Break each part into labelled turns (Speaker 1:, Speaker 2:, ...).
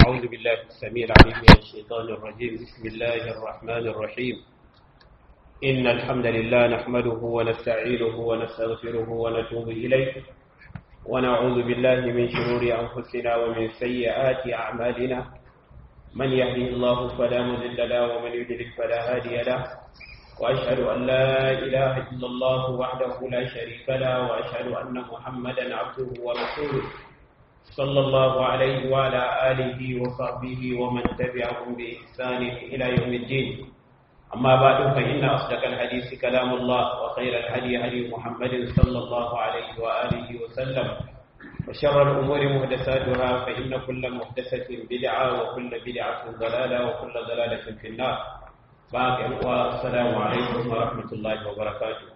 Speaker 1: أعوذ بالله السميع العليم من الشيطان الرجيم بسم الله الرحمن الرحيم إن الحمد لله نحمده ونستعينه ونستغفره ونتوب إليه ونعوذ بالله من شرور أنفسنا ومن سيئات أعمالنا من يهده الله فلا مضل له ومن يضلل فلا هادي له وأشهد أن لا إله إلا الله وحده لا شريك له وأشهد أن محمدا عبده ورسوله صلى الله عليه وعلى آله وصحبه ومن تبعهم بإحسان إلى يوم الدين أما بعد فإن أصدق الحديث كلام الله وخير الهدي هدي محمد صلى الله عليه وآله وسلم وشر الأمور محدثاتها فإن كل محدثة بدعة وكل بدعة ضلالة وكل ضلالة في النار باقي والسلام عليكم ورحمة الله وبركاته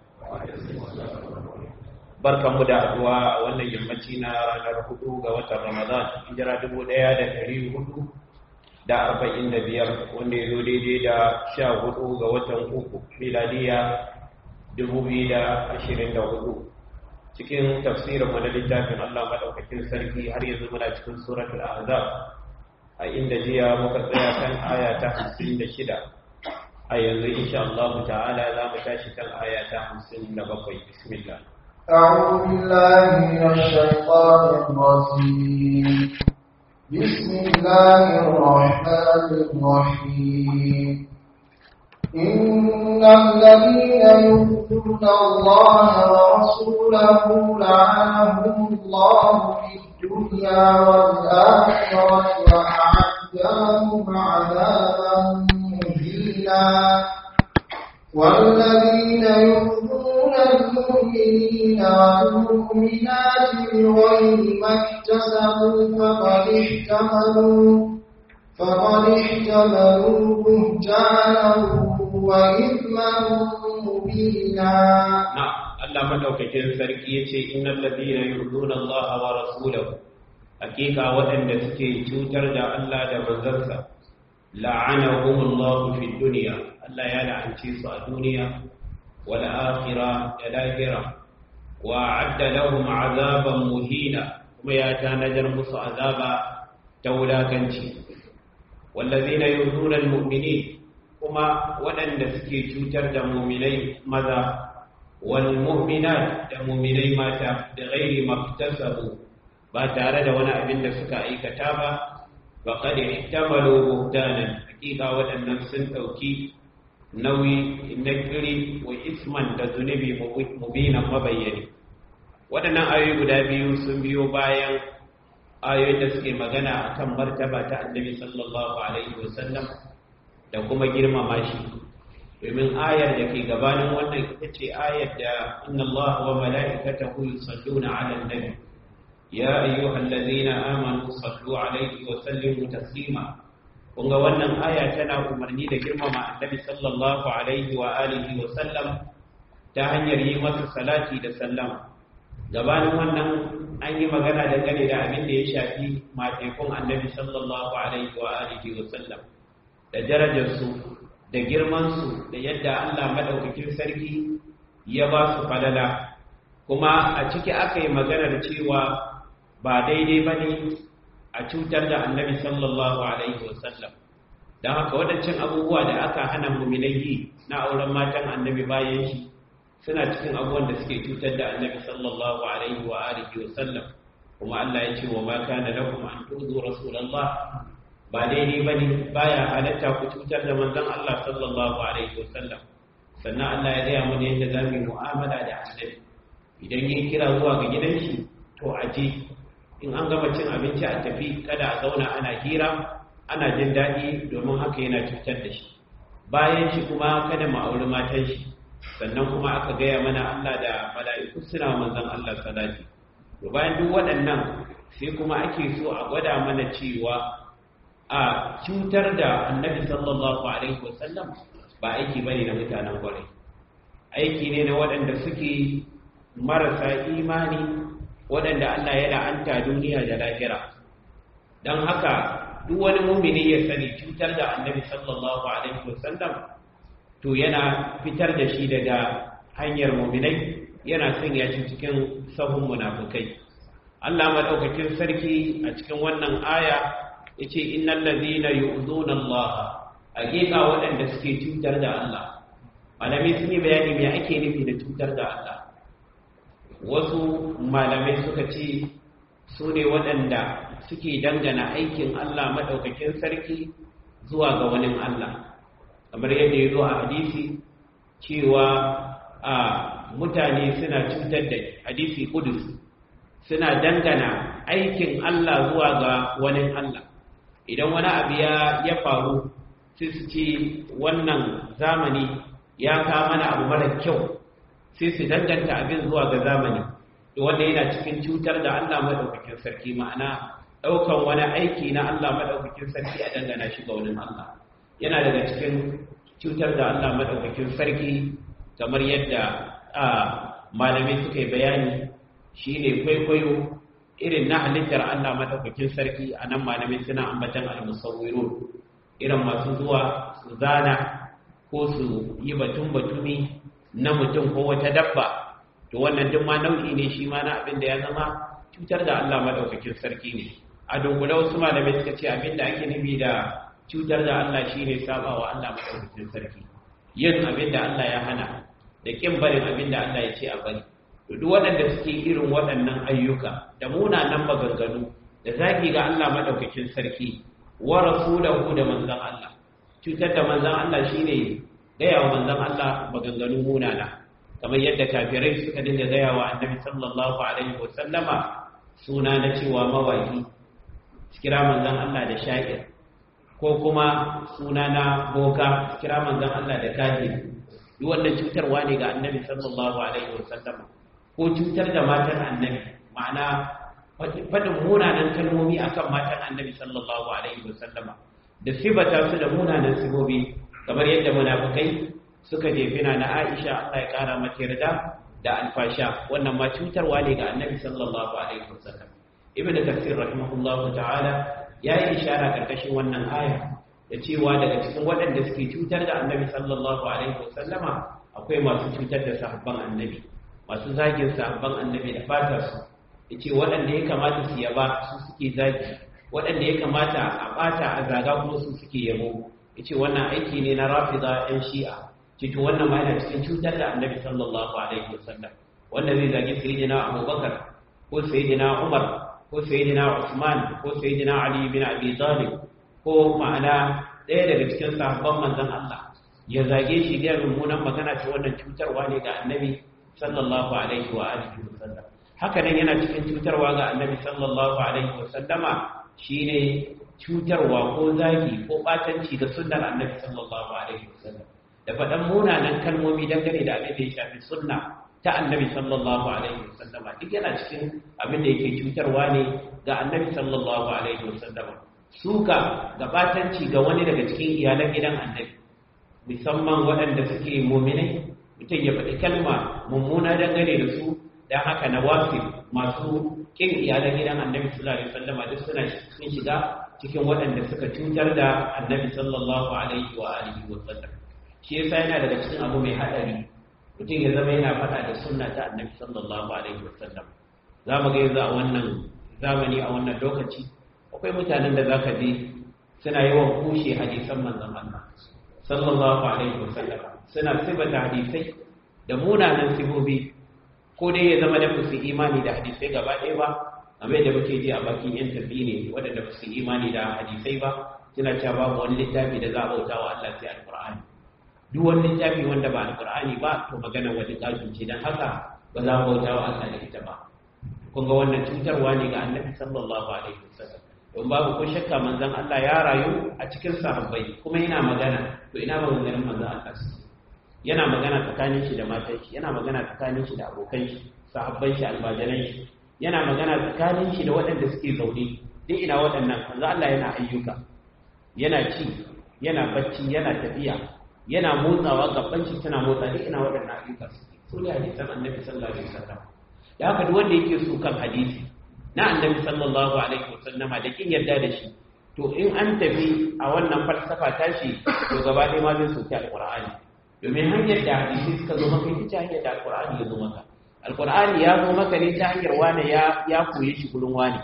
Speaker 1: barkan mu da addu'a a wannan yammaci na ranar hudu ga watan Ramadan hijira dubu ɗaya da ɗari hudu da arba'in da biyar wanda ya zo daidai da sha hudu ga watan uku miladiya dubu biyu da ashirin da hudu cikin tafsirin mu na littafin Allah maɗaukakin sarki har yanzu muna cikin suratul ahzab a inda jiya muka tsaya kan aya ta hamsin da shida a yanzu insha Allah ta'ala za mu tashi kan aya ta hamsin da bakwai bismillah
Speaker 2: أعوذ بالله من الشيطان الرجيم بسم الله الرحمن الرحيم إن الذين يؤذون الله ورسوله لعنهم الله في الدنيا والآخرة وأعد لهم عذابا مهينا والذين يؤذون المؤمنين والمؤمنات بغير ما اكتسبوا فقد احتملوا فقد احتملوا بهتانا وإثما مبينا
Speaker 1: نعم Allah madaukakin sarki yace innal ladina yu'duna Allah wa rasulahu hakika waɗanda suke cutar da Allah da manzansa la'anahumullahu fid dunya Allah ya la'ance su a duniya wal akhirah da lahira wa adda lahum azaban muhina kuma ya tanadar musu azaba ta wulakanci wallazina yuzuna almu'minin kuma waɗanda suke cutar da mu'minai maza wal mu'minat da mu'minai mata da ghairi maktasabu ba tare da wani abin da suka aikata ba faqad ihtamalu buhtanan hakika waɗannan sun ɗauki nauyi na kiri wa isman da zunubi mubinan mabayyani waɗannan ayoyi guda biyu sun biyo bayan ayoyin da suke magana akan martaba ta annabi sallallahu alaihi wasallam da kuma girmama shi domin ayar da ke gabanin wannan ita ce ayar da inna Allah wa mala'ikatahu yusalluna 'alan nabi ya ayyuhallazina amanu sallu alaihi wa sallimu taslima kun ga wannan aya tana umarni da girmama annabi sallallahu alaihi wa alihi wa sallam ta hanyar yi masa salati da sallama gabanin wannan an yi magana dangane da abin da ya shafi matekun annabi sallallahu alaihi wa alihi wa sallam da darajarsu da girmansu da yadda Allah madaukakin sarki ya ba su falala kuma a ciki aka yi maganar cewa ba daidai ba ne a cutar da annabi sallallahu alaihi wasallam don haka waɗancan abubuwa da aka hana muminai yi na auren matan annabi bayan shi suna cikin abubuwan da suke cutar da annabi sallallahu alaihi wa alihi wasallam kuma Allah ya ce wa ma kana lakum an tuzu rasulullah ba daidai bane baya halatta ku cutar da manzon Allah sallallahu alaihi wasallam sannan Allah ya gaya mana yadda za mu yi mu'amala da annabi idan yin kira zuwa ga gidan shi to aje in an gama cin abinci a tafi kada a zauna ana hira ana jin daɗi domin haka yana cutar da shi bayan shi kuma kada mu auri matan shi sannan kuma aka gaya mana Allah da mala'iku suna manzon Allah salati to bayan duk waɗannan sai kuma ake so a gwada mana cewa a cutar da annabi sallallahu alaihi wasallam ba aiki bane na mutanen kwarai aiki ne na waɗanda suke marasa imani waɗanda Allah ya la'anta duniya da lahira don haka duk wani mumini ya sani cutar da annabi sallallahu alaihi wasallam to yana fitar da shi daga hanyar muminai yana sanya shi cikin sahun munafukai Allah madaukakin sarki a cikin wannan aya yace innal ladhina yu'dhuna Allah hakika waɗanda suke cutar da Allah malamai sun yi bayani me ake nufi da cutar da Allah wasu malamai suka ce su ne waɗanda suke dangana aikin Allah maɗaukakin sarki zuwa ga wani Allah kamar yadda ya zo a hadisi cewa a mutane suna cutar da hadisi kudus suna dangana aikin Allah zuwa ga wani Allah idan wani abu ya faru sai su ce wannan zamani ya kawo mana abu mara kyau sai su danganta abin zuwa ga zamani da wanda yana cikin cutar da Allah madaukakin sarki ma'ana daukan wani aiki na Allah madaukakin sarki a dangana shi ga wani Allah yana daga cikin cutar da Allah madaukakin sarki kamar yadda malamai suka yi bayani shine kwaikwayo irin na halittar Allah madaukakin sarki a nan malamai suna ambatan al-musawwirun irin masu zuwa su zana ko su yi batun batumi na mutum ko wata dabba to wannan duk ma nau'i ne shi ma na abin da ya zama cutar da Allah madaukakin sarki ne a dunkule wasu malamai suka ce abin da ake nufi da cutar da Allah shine sabawa Allah madaukakin sarki yin abin da Allah ya hana da kin barin abin da Allah ya ce a bari to duk waɗanda suke irin waɗannan ayyuka da munanan maganganu da zagi ga Allah madaukakin sarki wa rasulahu da manzon Allah cutar da manzon Allah shine gaya wa manzon Allah maganganu munana kamar yadda kafirai suka dinga gaya wa annabi sallallahu alaihi wa sallama suna na cewa mawaki kira manzon Allah da sha'ir ko kuma suna na boka kira manzon Allah da kahin duk wannan cutarwa ne ga annabi sallallahu alaihi wa sallama ko cutar da matan annabi ma'ana faɗin munanan kalmomi akan matan annabi sallallahu alaihi wa sallama da sibata su da munanan sibobi kamar yadda munafikai suka jefina na Aisha Allah ya kara mata yarda da alfasha wannan ma cutarwa ne ga Annabi sallallahu alaihi wasallam Ibn Kathir rahimahullahu ta'ala ya yi ishara karkashin wannan aya da cewa daga cikin waɗanda suke cutar da Annabi sallallahu alaihi wasallama akwai masu cutar da sahabban Annabi masu zagin sahabban Annabi da fatar su yace waɗanda ya kamata su yaba su suke zagi waɗanda ya kamata a ɓata a zaga kuma su suke yabo yace wannan aiki ne na rafida ɗan shi'a cito wannan ma yana cikin cutar da annabi sallallahu alaihi wasallam wanda zai zagi sayyidina abubakar ko sayyidina umar ko sayyidina usman ko sayyidina ali bin abi talib ko ma'ana ɗaya daga cikin sahabban manzon Allah ya zage shi da mummunan magana ta wannan cutarwa ne ga annabi sallallahu alaihi wa alihi wasallam haka nan yana cikin cutarwa ga annabi sallallahu alaihi wasallama shine cutarwa ko zagi ko batanci ga sunnar annabi sallallahu alaihi wasallam da faɗan munanan kalmomi dangane da abin da ya shafi sunna ta annabi sallallahu alaihi wasallama duk yana cikin abin da yake cutarwa ne ga annabi sallallahu alaihi wasallama suka ga batanci ga wani daga cikin iyalan gidan annabi musamman waɗanda suke muminai mutum ya faɗi kalma mummuna dangane da su don haka na wafi masu kin iyalan gidan annabi sallallahu alaihi wasallama duk suna sun shiga cikin waɗanda suka cutar da annabi sallallahu alaihi wa alihi wa sallam shi yasa yana daga cikin abu mai hadari mutum ya zama yana faɗa da sunna ta annabi sallallahu alaihi wa sallam za mu ga yanzu a wannan zamani a wannan lokaci akwai mutanen da zaka je suna yawan kushe hadisan manzon Allah sallallahu alaihi wa sallam suna sibata hadisai da munanan sibobi ko dai ya zama da su imani da hadisai gaba ɗaya ba amma da muke ji a bakin yan tafi ne waɗanda ba su imani da hadisai ba suna cewa babu wani littafi da za a bauta wa Allah sai alqur'ani duk wani littafi wanda ba alqur'ani ba to magana wani kafin ce dan haka ba za mu bauta wa Allah da ita ba kun ga wannan cutarwa ne ga annabi sallallahu alaihi wasallam don babu ko shakka manzon Allah ya rayu a cikin sahabbai kuma yana magana to ina maganganun manzon Allah yana magana tsakanin shi da matan shi yana magana tsakanin shi da abokan shi sahabban shi almajiran shi yana magana tsakanin shi da waɗanda suke zaune duk ina waɗannan manzo Allah yana ayyuka yana ci yana bacci yana tafiya yana motsawa gaban shi tana motsa duk ina waɗannan ayyuka suke so ne hadisan annabi sallallahu alaihi wasallam da haka duk wanda yake so kan hadisi na annabi sallallahu alaihi wasallama da kin yarda da shi to in an tafi a wannan falsafa tashi to gaba ɗaya ma zai soki alqur'ani domin hanyar da hadisi suka zo maka ita hanyar da alqur'ani ya zo maka alqur'ani ya zo maka ne ta hanyar wane ya ya koye shi gurin wane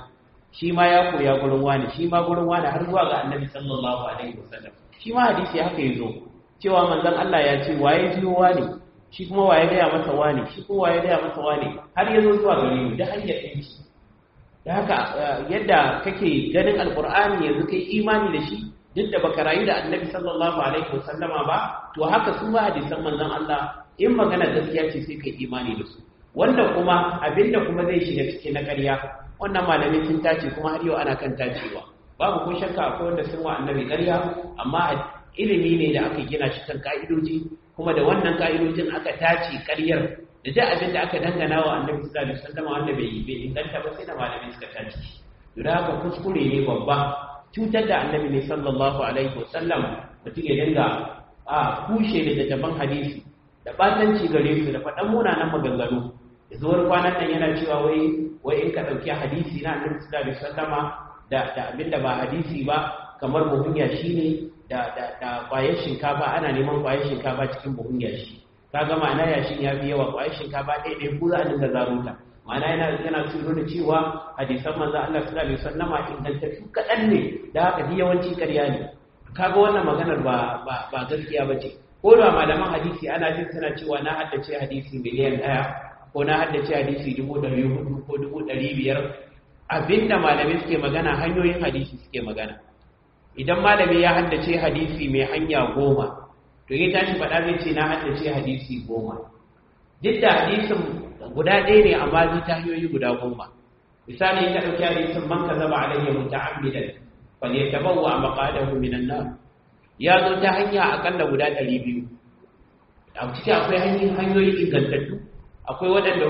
Speaker 1: shi ma ya koya gurin wani shi ma gurin wani har zuwa ga annabi sallallahu alaihi wasallam shi ma hadisi haka yazo cewa manzon Allah ya ce waye jiyo wani shi kuma waye gaya masa wani shi kuma waye gaya masa wani har yazo zuwa gare mu da hanyar ɗinki da haka yadda kake ganin alqur'ani yanzu kai imani da shi duk da baka rayu da annabi sallallahu alaihi wasallama ba to haka su ma hadisan manzon Allah in magana gaskiya ce sai kai imani da su wanda kuma abinda kuma zai shiga cikin na ƙarya wannan malamin sun tace kuma har yau ana kan tacewa babu ko shakka akwai wanda sun wa annabi ƙarya amma ilimi ne da aka gina shi kan ka'idoji kuma da wannan ka'idojin aka tace ƙaryar da duk abin da aka dangana wa annabi sallallahu alaihi wasallam wanda bai bai inganta ba sai da malamai suka tace to da haka kuskure ne babba cutar da annabi ne sallallahu alaihi wasallam mutum ya dinga a kushe da daban hadisi da batanci gare su da faɗan munanan maganganu da zuwar kwanan nan yana cewa wai wai in ka ɗauki hadisi na annabi sallallahu alaihi wasallama da da abinda ba hadisi ba kamar buhun yashi ne da da da kwayar shinkafa ana neman kwayar shinkafa cikin buhun yashi kaga ma'ana yashin ya fi yawa kwayar shinkafa ɗaya ɗaya ko za a dinga zarunta ma'ana yana yana tsoro da cewa hadisan manzo Allah sallallahu alaihi wasallama ingantattu kaɗan ne da haka duk yawanci ƙarya ne kaga wannan maganar ba ba ba gaskiya bace ko da malaman hadisi ana jin suna cewa na haddace hadisi miliyan ɗaya ko na haddace hadisi dubu ɗari hudu ko dubu ɗari biyar abinda malamai suke magana hanyoyin hadisi suke magana idan malami ya haddace hadisi mai hanya goma to ya tashi faɗa zai ce na haddace hadisi goma duk da hadisin guda ɗaya ne amma zai ta hanyoyi guda goma misali in ka ɗauki hadisin man ka zaba alayya muta'ammidan fal yatabawwa maqadahu minan nar ya zo ta hanya akalla guda ɗari biyu a ciki akwai hanyoyi ingantattu akwai waɗanda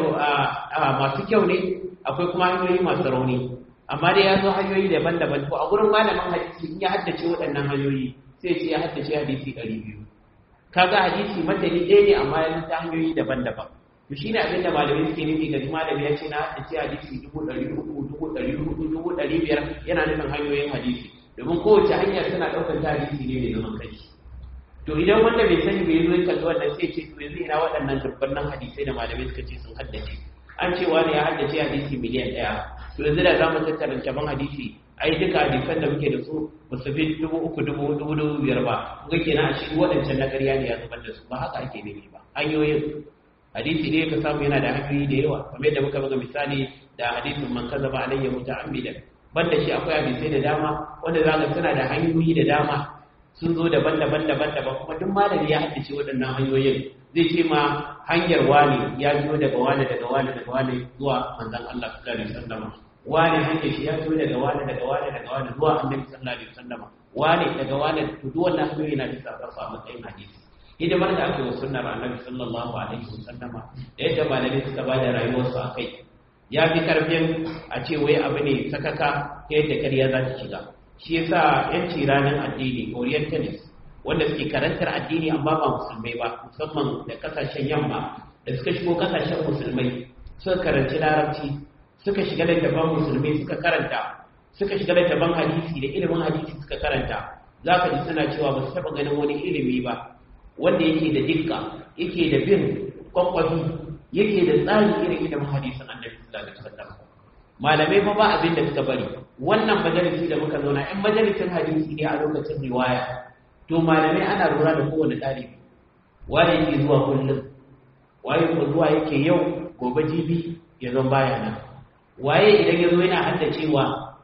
Speaker 1: masu kyau ne akwai kuma hanyoyi masu rauni amma dai ya zo hanyoyi daban-daban to a gurin malamin hadisi in ya haddace waɗannan hanyoyi sai ce ya haddace hadisi ɗari biyu kaga hadisi matani ɗaya ne amma ya ta hanyoyi daban-daban to shi ne abinda malamai suke nufi ga malami ya ce na haddace hadisi dubu ɗari uku dubu ɗari hudu dubu ɗari biyar yana nufin hanyoyin hadisi domin kowace hanyar tana ɗaukar ta hadisi ne mai zaman kai to idan wanda bai sani bai zo ya kalli wannan sai ce to yanzu ina waɗannan dubbannan hadisai da malamai suka ce sun haddace an ce wani ya haddace hadisi miliyan ɗaya to yanzu da za mu tattara caban hadisi ai duka hadisan da muke da su ba su fi dubu uku dubu dubu dubu biyar ba kuga kenan a shi waɗancan na ƙarya ne ya zubar da su ba haka ake nufi ba hanyoyin hadisi ne ka samu yana da hanyoyi da yawa kamar yadda muka buga misali da hadisin man kazaba alayya muta'ammidan banda shi akwai hadisai da dama wanda za ka suna da hanyoyi da dama sun zo daban-daban daban-daban kuma duk malami ya haddace waɗannan hanyoyin zai ce ma hanyar wani ya biyo daga wani daga wani daga wani zuwa manzon Allah sallallahu alaihi wasallam wani hanyar shi ya biyo daga wani daga wani daga wani zuwa annabi sallallahu alaihi wasallam wani daga wani to duk wannan hanyoyi na bisa ga a matsayin hadisi hidimar da aka yi wa sunnar annabi sallallahu alaihi wasallam da yadda malamai suka ba da rayuwarsu a kai ya fi karfin a ce wai abu ne sakaka ta yadda karya za ta shiga shi yasa yanci ranar addini orientalist wanda suke karantar addini amma ba musulmai ba musamman da kasashen yamma da suka shigo kasashen musulmai suka karanci larabci suka shiga da taban musulmai suka karanta suka shiga da taban hadisi da ilimin hadisi suka karanta za ka ji suna cewa ba su taɓa ganin wani ilimi ba wanda yake da dikka yake da bin kwakwafi yake da tsari irin ilimin hadisin annabi sallallahu alaihi wasallam malamai fa ba abin da suka bari wannan majalisi da muka zauna in majalisin hadisi ne a lokacin riwaya to malamai ana lura da kowane ɗalibi waye yake zuwa kullum waye ko zuwa yake yau gobe jibi ya zan baya nan waye idan ya zo yana haddacewa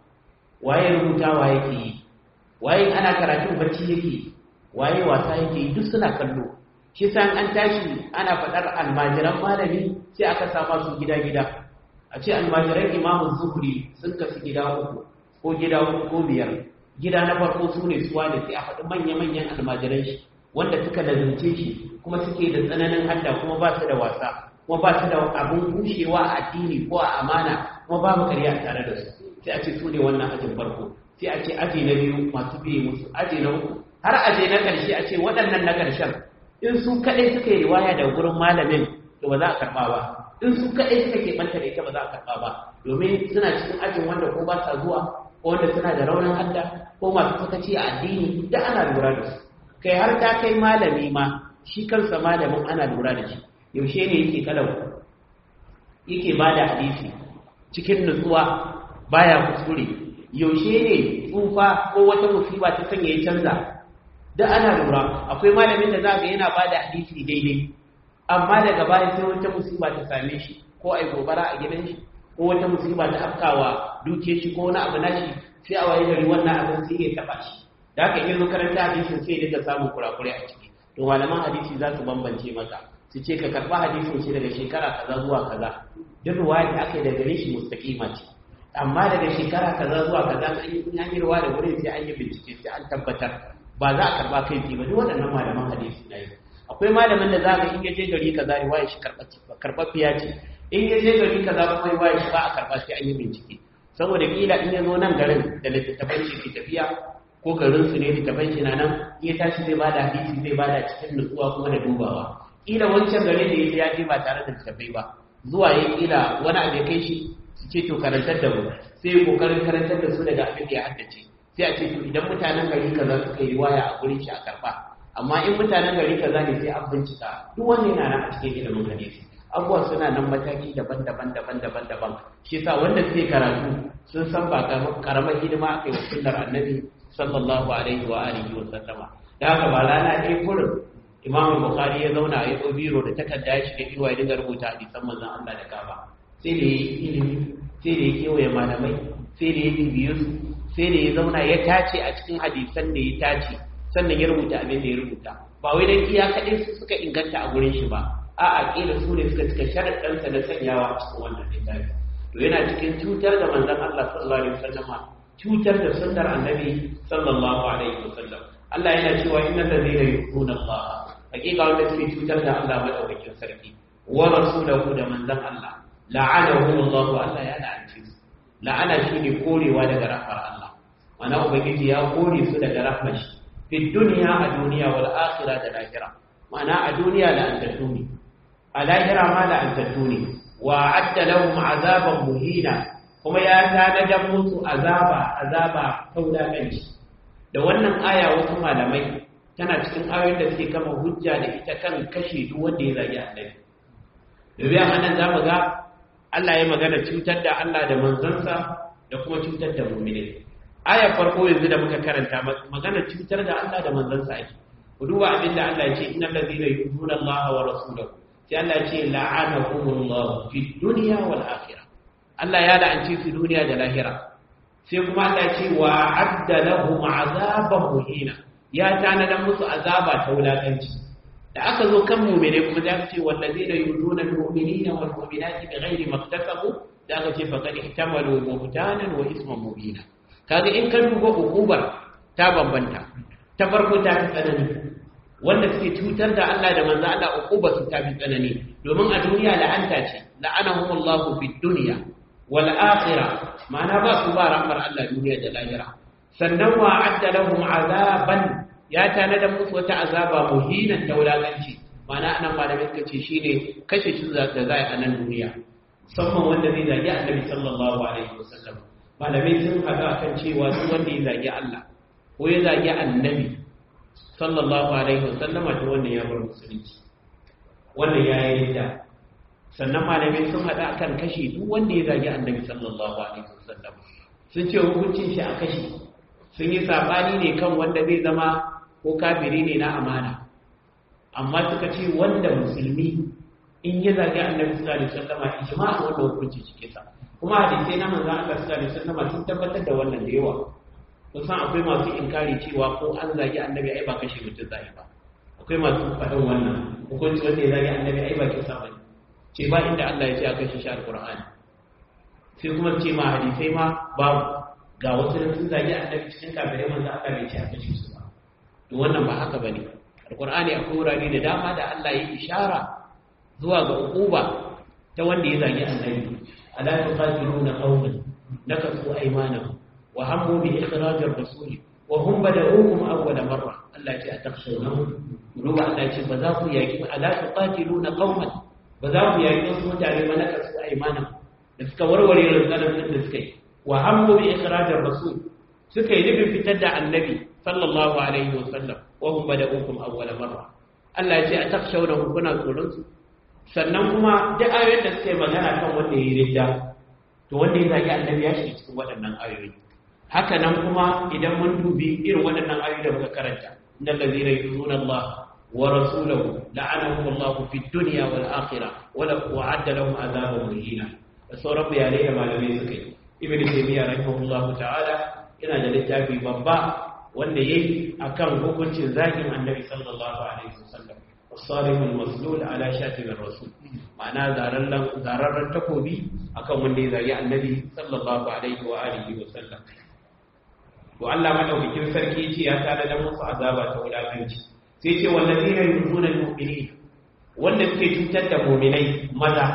Speaker 1: waye rubutawa yake yi waye ana karatun bacci yake waye wasa yake yi duk suna kallo shi san an tashi ana faɗar almajiran malami sai aka sama su gida-gida a ce almajiran imamun zuhuri sun kasu gida uku ko gida uku ko biyar gida na farko su ne suwa da sai a faɗi manya-manyan almajiran shi wanda suka lazumce shi kuma suke da tsananin hadda kuma ba su da wasa kuma ba su da abin gushewa a addini ko a amana kuma babu karya tare da su sai a ce su ne wannan ajin farko sai a ce aji na biyu masu biye musu aji na uku har aje na ƙarshe a ce waɗannan na ƙarshen in su kaɗai suka yi riwaya da gurin malamin to ba za a karɓa ba in su kaɗai suka keɓanta da ita ba za a karɓa ba domin suna cikin ajin wanda ko ba sa zuwa ko wanda suna da raunin hadda ko masu sakaci a addini da ana lura da su kai har ta kai malami ma shi kansa malamin ana lura da shi yaushe ne yake kalau yake ba da hadisi cikin nutsuwa baya kuskure yaushe ne tsufa ko wata musiba ta sanya ya canza da ana lura akwai malamin da za ga yana ba da hadisi daidai amma daga baya sai wata musiba ta same shi ko ai gobara a gidan shi ko wata musiba ta afkawa duke shi ko wani abu nashi sai a waye gari wannan abin sai ya taba shi da haka in zo karanta hadisin sai daga samun kurakurai a ciki to malaman hadisi za su bambance maka su ce ka karba hadisin shi daga shekara kaza zuwa kaza duk ruwaya da aka yi daga gare shi mustaqima ce amma daga shekara kaza zuwa kaza an yi kun yi ruwa da wurin sai an yi bincike sai an tabbatar ba za a karba kai tsaye ba duk waɗannan malaman hadisi na yi akwai malamin da za ka in ya je gari kaza riwaya shi karɓaɓɓiya ce in ya je gari kaza kuma riwaya shi ba a karɓa sai an yi bincike saboda kila in ya zo nan garin da littattafan shi ke tafiya ko garin su ne littattafan shi na nan in ya tashi zai bada hadisi zai bada cikin nutsuwa kuma da dubawa kila wancan garin da ya je ba tare da littattafai ba zuwa ya kila wani abu ya kai shi su ce to karantar da mu sai ya kokarin karantar da su daga abin da ya haddace sai a ce to idan mutanen gari kaza suka yi riwaya a gurin shi a karba amma in mutanen gari kaza ne sai an bincika duk wanda yana nan a cikin ilimin hadisi abubuwa suna nan mataki daban-daban daban-daban daban shi yasa wanda suke karatu sun san ba karamar hidima aka yi wa sunnar annabi sallallahu alaihi wa alihi wa sallama da haka ba rana ɗaya kurin imam bukhari ya zauna ya ɗau biro da takarda ya shiga inuwa ya dinga rubuta hadisan manzon Allah da kaba sai da ya yi ilimi sai da ya kewaye malamai sai da ya bibiye su sai da ya zauna ya tace a cikin hadisan da ya tace sannan ya rubuta abin da ya rubuta ba wai dan iya kaɗai su suka inganta a gurin shi ba a'a kila su ne suka cika sharaɗansa na sanyawa a cikin wannan littafi to yana cikin cutar da manzon Allah sallallahu alaihi wasallam cutar da sunnar annabi sallallahu alaihi wasallam Allah yana cewa innal ladina yu'minuna Allah hakika wanda suke cutar da Allah madaukakin sarki wa rasulahu da manzon Allah la'anahu Allah Allah ya la'anci su la'ana shine korewa daga rahmar Allah mana ubangiji ya kore su daga rahmar shi fi dunya a duniya wal akhirah da lahira mana a duniya la'antattu ne a lahira ma la'antattu ne wa adda lahum azaban muhina kuma ya tanadar musu azaba azaba kaulakanci da wannan aya wasu malamai tana cikin ayoyin da suke kama hujja da ita kan kashe duk wanda ya zagi annabi domin a nan za mu ga Allah ya magana cutar da Allah da manzansa da kuma cutar da mu'mini ayar farko yanzu da muka karanta magana cutar da Allah da manzansa ake ku duba abin da Allah ya ce innal ladina yu'minuna Allah wa rasulahu sai Allah ya ce la'anahumullahu fid dunya wal akhirah Allah ya la'anci su duniya da lahira sai kuma Allah ya ce wa adda lahum azaban muhina ya tanadan musu azaba ta wulakanci da aka zo kan mu'mine kuma za ce wallazina yuduna almu'minina wal mu'minati bighairi maktasabu da aka ce faqad ihtamalu buhtanan wa isman mubina kaga in ka duba ukubar ta bambanta ta farko ta fi tsanani wanda suke cutar da Allah da manzo Allah ukubar su ta fi tsanani domin a duniya la'anta ce la'anahumullahu fid dunya wal akhirah ma'ana ba su ba rahmar Allah duniya da lahira sannan wa adda lahum azaban ya tanada musu wata azaba muhinan ta wulakanci ma'ana anan malamai suka ce shine kashe shi da za a nan duniya musamman wanda zai zagi annabi sallallahu alaihi wasallam malamai sun haɗa kan cewa duk wanda ya zagi Allah ko ya zagi annabi sallallahu alaihi wasallama to wannan ya bar musulunci wannan ya yi da sannan malamai sun haɗa kan kashe duk wanda ya zagi annabi sallallahu alaihi wasallam sun ce hukuncin shi a kashe sun yi sabani ne kan wanda zai zama ko kafiri ne na amana amma suka ce wanda musulmi in ya zagi annabi sallallahu alaihi wasallam ijma'a wanda hukunci cike sa kuma hadisai na manzon Allah sallallahu alaihi wasallam sun tabbatar da wannan da yawa kun san akwai masu inkari cewa ko an zagi annabi ai ba kashe mutum zai ba akwai masu faɗin wannan hukunci wanda ya zagi annabi ai ba kisa bane ce ba inda Allah ya ce a kashe shi alqur'ani sai kuma ce ma hadisai ma babu ga wasu da sun zagi annabi cikin kafirai manzo Allah bai ce a kashe su ba to wannan ba haka bane alqur'ani akwai wurare da dama da Allah ya ishara zuwa ga uquba ta wanda ya zagi annabi ala tuqatiluna qauman nakasu aymanahum wa hammu bi ikhraj ar-rasul wa hum bada'ukum awwala marra Allah ya ce atakhshawnahu ruwa Allah ya ce ba za ku yaki ala tuqatiluna qauman ba za ku yaki wasu mutane ba nakasu aymanahum da suka warware rantsanar da suka yi wa hammu bi ikhraj ar-rasul suka yi nufin fitar da annabi sallallahu alaihi wa sallam wa hum bada'ukum awwala marra Allah ya ce atakhshawnahu kuna tsoron su sannan kuma duk ayoyin da suka yi magana kan wanda ya yi ridda to to wanda ya zagi annabi ya shiga cikin waɗannan ayoyi haka nan kuma idan mun dubi irin waɗannan ayoyi da muka karanta innal ladzina yu'minuna Allah wa rasulahu la'anahum Allah fi dunya wal akhirah wa la wa'adda lahum azaban muhina da sauran bayanai da malamai suka yi ibn taymiya rahimahullahu ta'ala yana da littafi babba wanda yayi akan hukuncin zagin annabi sallallahu alaihi wasallam الصارم المسلول على شاتم الرسول معناه زاررن زاررن takobi akan wanda ya zagi annabi sallallahu alaihi wa alihi wa sallam to Allah madaukakin sarki yace ya tada da musu azaba ta wulakanci sai yace wallazina yuzuna almu'minin wanda suke cutar da mu'minai maza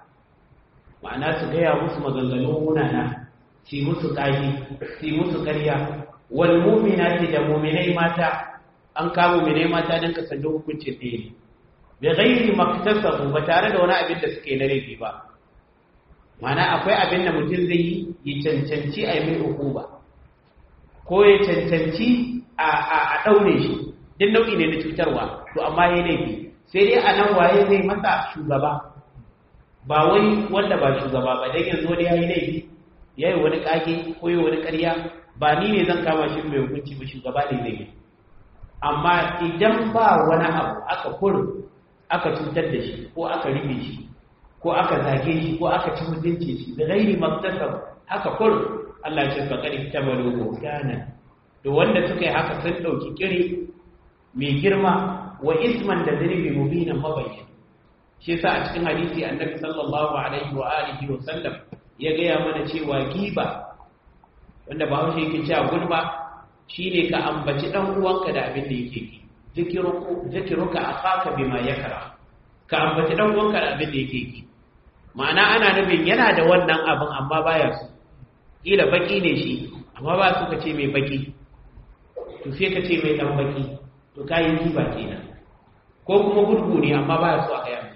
Speaker 1: ma'ana su gaya musu maganganun munana ci musu kaji ci musu ƙarya wal mu'minati da mu'minai mata an kamo mu'minai mata dan kasance hukuncin ɗaya ne bi ghairi maktasabu ba tare da wani abin da suke na laifi ba mana akwai abin da mutum zai yi ya cancanci a yi mai hukuma ko ya cancanci a ɗaure shi duk nau'i ne na cutarwa to amma ya laifi sai dai a nan waye zai masa shugaba ba wai wanda ba shugaba ba dan yanzu wani ya yi laifi ya yi wani ƙage ko yi wani ƙarya ba ni ne zan kama shi mai hukunci ba shugaba ne zai yi amma idan ba wani abu aka kurin aka cutar da shi ko aka rufe shi ko aka zage shi ko aka ci mutunci shi da gairi maktasab haka kur Allah ya ce fa qad tabalu kana to wanda suka yi haka sun dauki kire mai girma wa isman da zanibi mubina mabayyin shi yasa a cikin hadisi annabi sallallahu alaihi wa alihi wa sallam ya gaya mana cewa giba wanda ba haushe yake cewa gulma shine ka ambaci dan uwanka da abin da yake ki zikiruka akhaka bima yakra ka ambaci dan uwanka da abin da yake ki ma'ana ana nufin yana da wannan abin amma baya su kila baki ne shi amma ba su ka ce mai baki to sai ka ce mai dan baki to kayi kiba kenan ko kuma gurgu ne amma baya su a kaya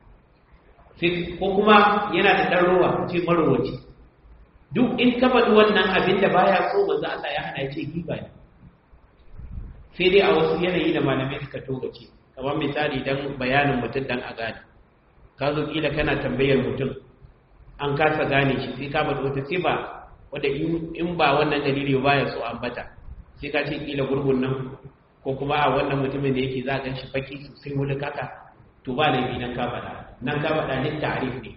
Speaker 1: sai ko kuma yana da dan rowa ce marowaci duk in ka faɗi wannan abin da baya so manzo Allah ya hana ya ce kiba ne sai dai a wasu yanayi da malamai suka togace kamar misali dan bayanin mutum dan a gane ka zo kila kana tambayar mutum an kasa gane shi sai ka bada wata sifa wadda in ba wannan dalili ba ya so ambata sai ka ce kila gurgun nan ko kuma a wannan mutumin da yake za a gan shi faki sosai wani kaka to ba laifi nan ka faɗa nan ka faɗa ne ta'arif ne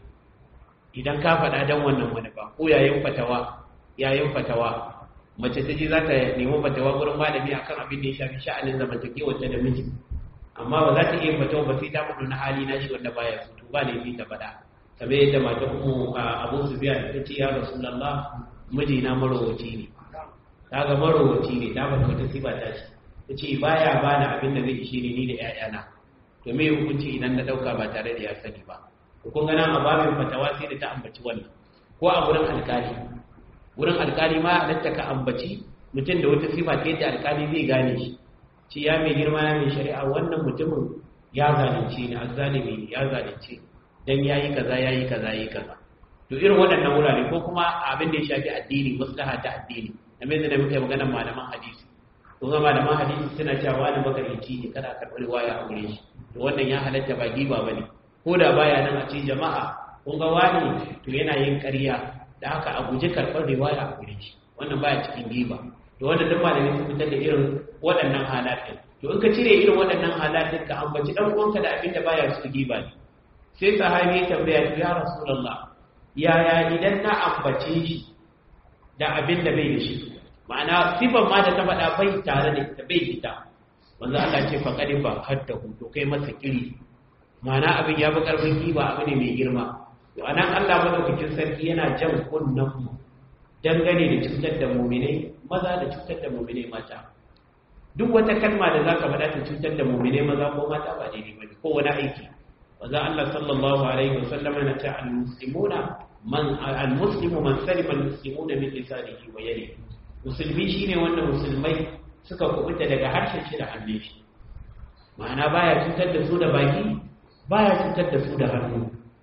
Speaker 1: idan ka faɗa dan wannan wani ba ko yayin fatawa yayin fatawa mace ta je za ta nemi fatawa gurin malami akan abin da ya shafi sha'anin zamantakewar ta da miji amma ba za ta iya fatawa ba sai ta faɗo na hali na shi wanda baya so to ba laifi ta faɗa kamar yadda matan mu Abu Sufyan ta ce ya Rasulullah miji na marowaci ne kaga marowaci ne ta faɗa wata sifa ta shi ta ce baya bani abin da zai ishe ni ni da ƴaƴana to me hukunci idan na ɗauka ba tare da ya sani ba kun ga nan a babin fatawa sai da ta ambaci wannan ko a gurin alƙali wurin alkali ma halatta ka ambaci mutum da wata sifa ta yadda alkali zai gane shi ci ya mai girma ya mai shari'a wannan mutumin ya zalunce ni azzalimi ne ya zalunce dan yayi kaza yayi kaza yayi kaza to irin waɗannan wurare ko kuma abin da ya shafi addini maslaha ta addini na mai da muke magana malaman hadisi ko ga malaman hadisi suna cewa wani makarici ne kada karɓar riwaya a gure shi to wannan ya halatta ba giba bane ko da baya nan a ce jama'a kun ga wani to yana yin ƙarya da haka a guji karɓar riwaya a gure shi wannan baya cikin giba to wanda duk malamai sun fitar da irin waɗannan halatin to in ka cire irin waɗannan halatin ka ambaci dan uwanka da abin da baya cikin giba ne sai sahabi ya tambaya to ya rasulullah yaya idan na ambace shi da abin da bai da shi ma'ana sifan ma da ta faɗa bai tare da ita bai fita wanda Allah ce fa kadi ba hadda to kai masa kiri ma'ana abin ya fi karfin giba abu ne mai girma to anan Allah madaukakin sarki yana jan kunnan mu dangane da cutar da mu'minai maza da cutar da mu'minai mata duk wata kalma da zaka faɗa ta cutar da mu'minai maza ko mata ba daidai bane ko wani aiki wanda Allah sallallahu alaihi wasallam yana ta al-muslimuna man al-muslimu man salima al-muslimuna min lisanihi wa yadihi musulmi shine wanda musulmai suka kubuta daga harshen shi da hannun shi ma'ana baya cutar da su da baki baya cutar da su da hannu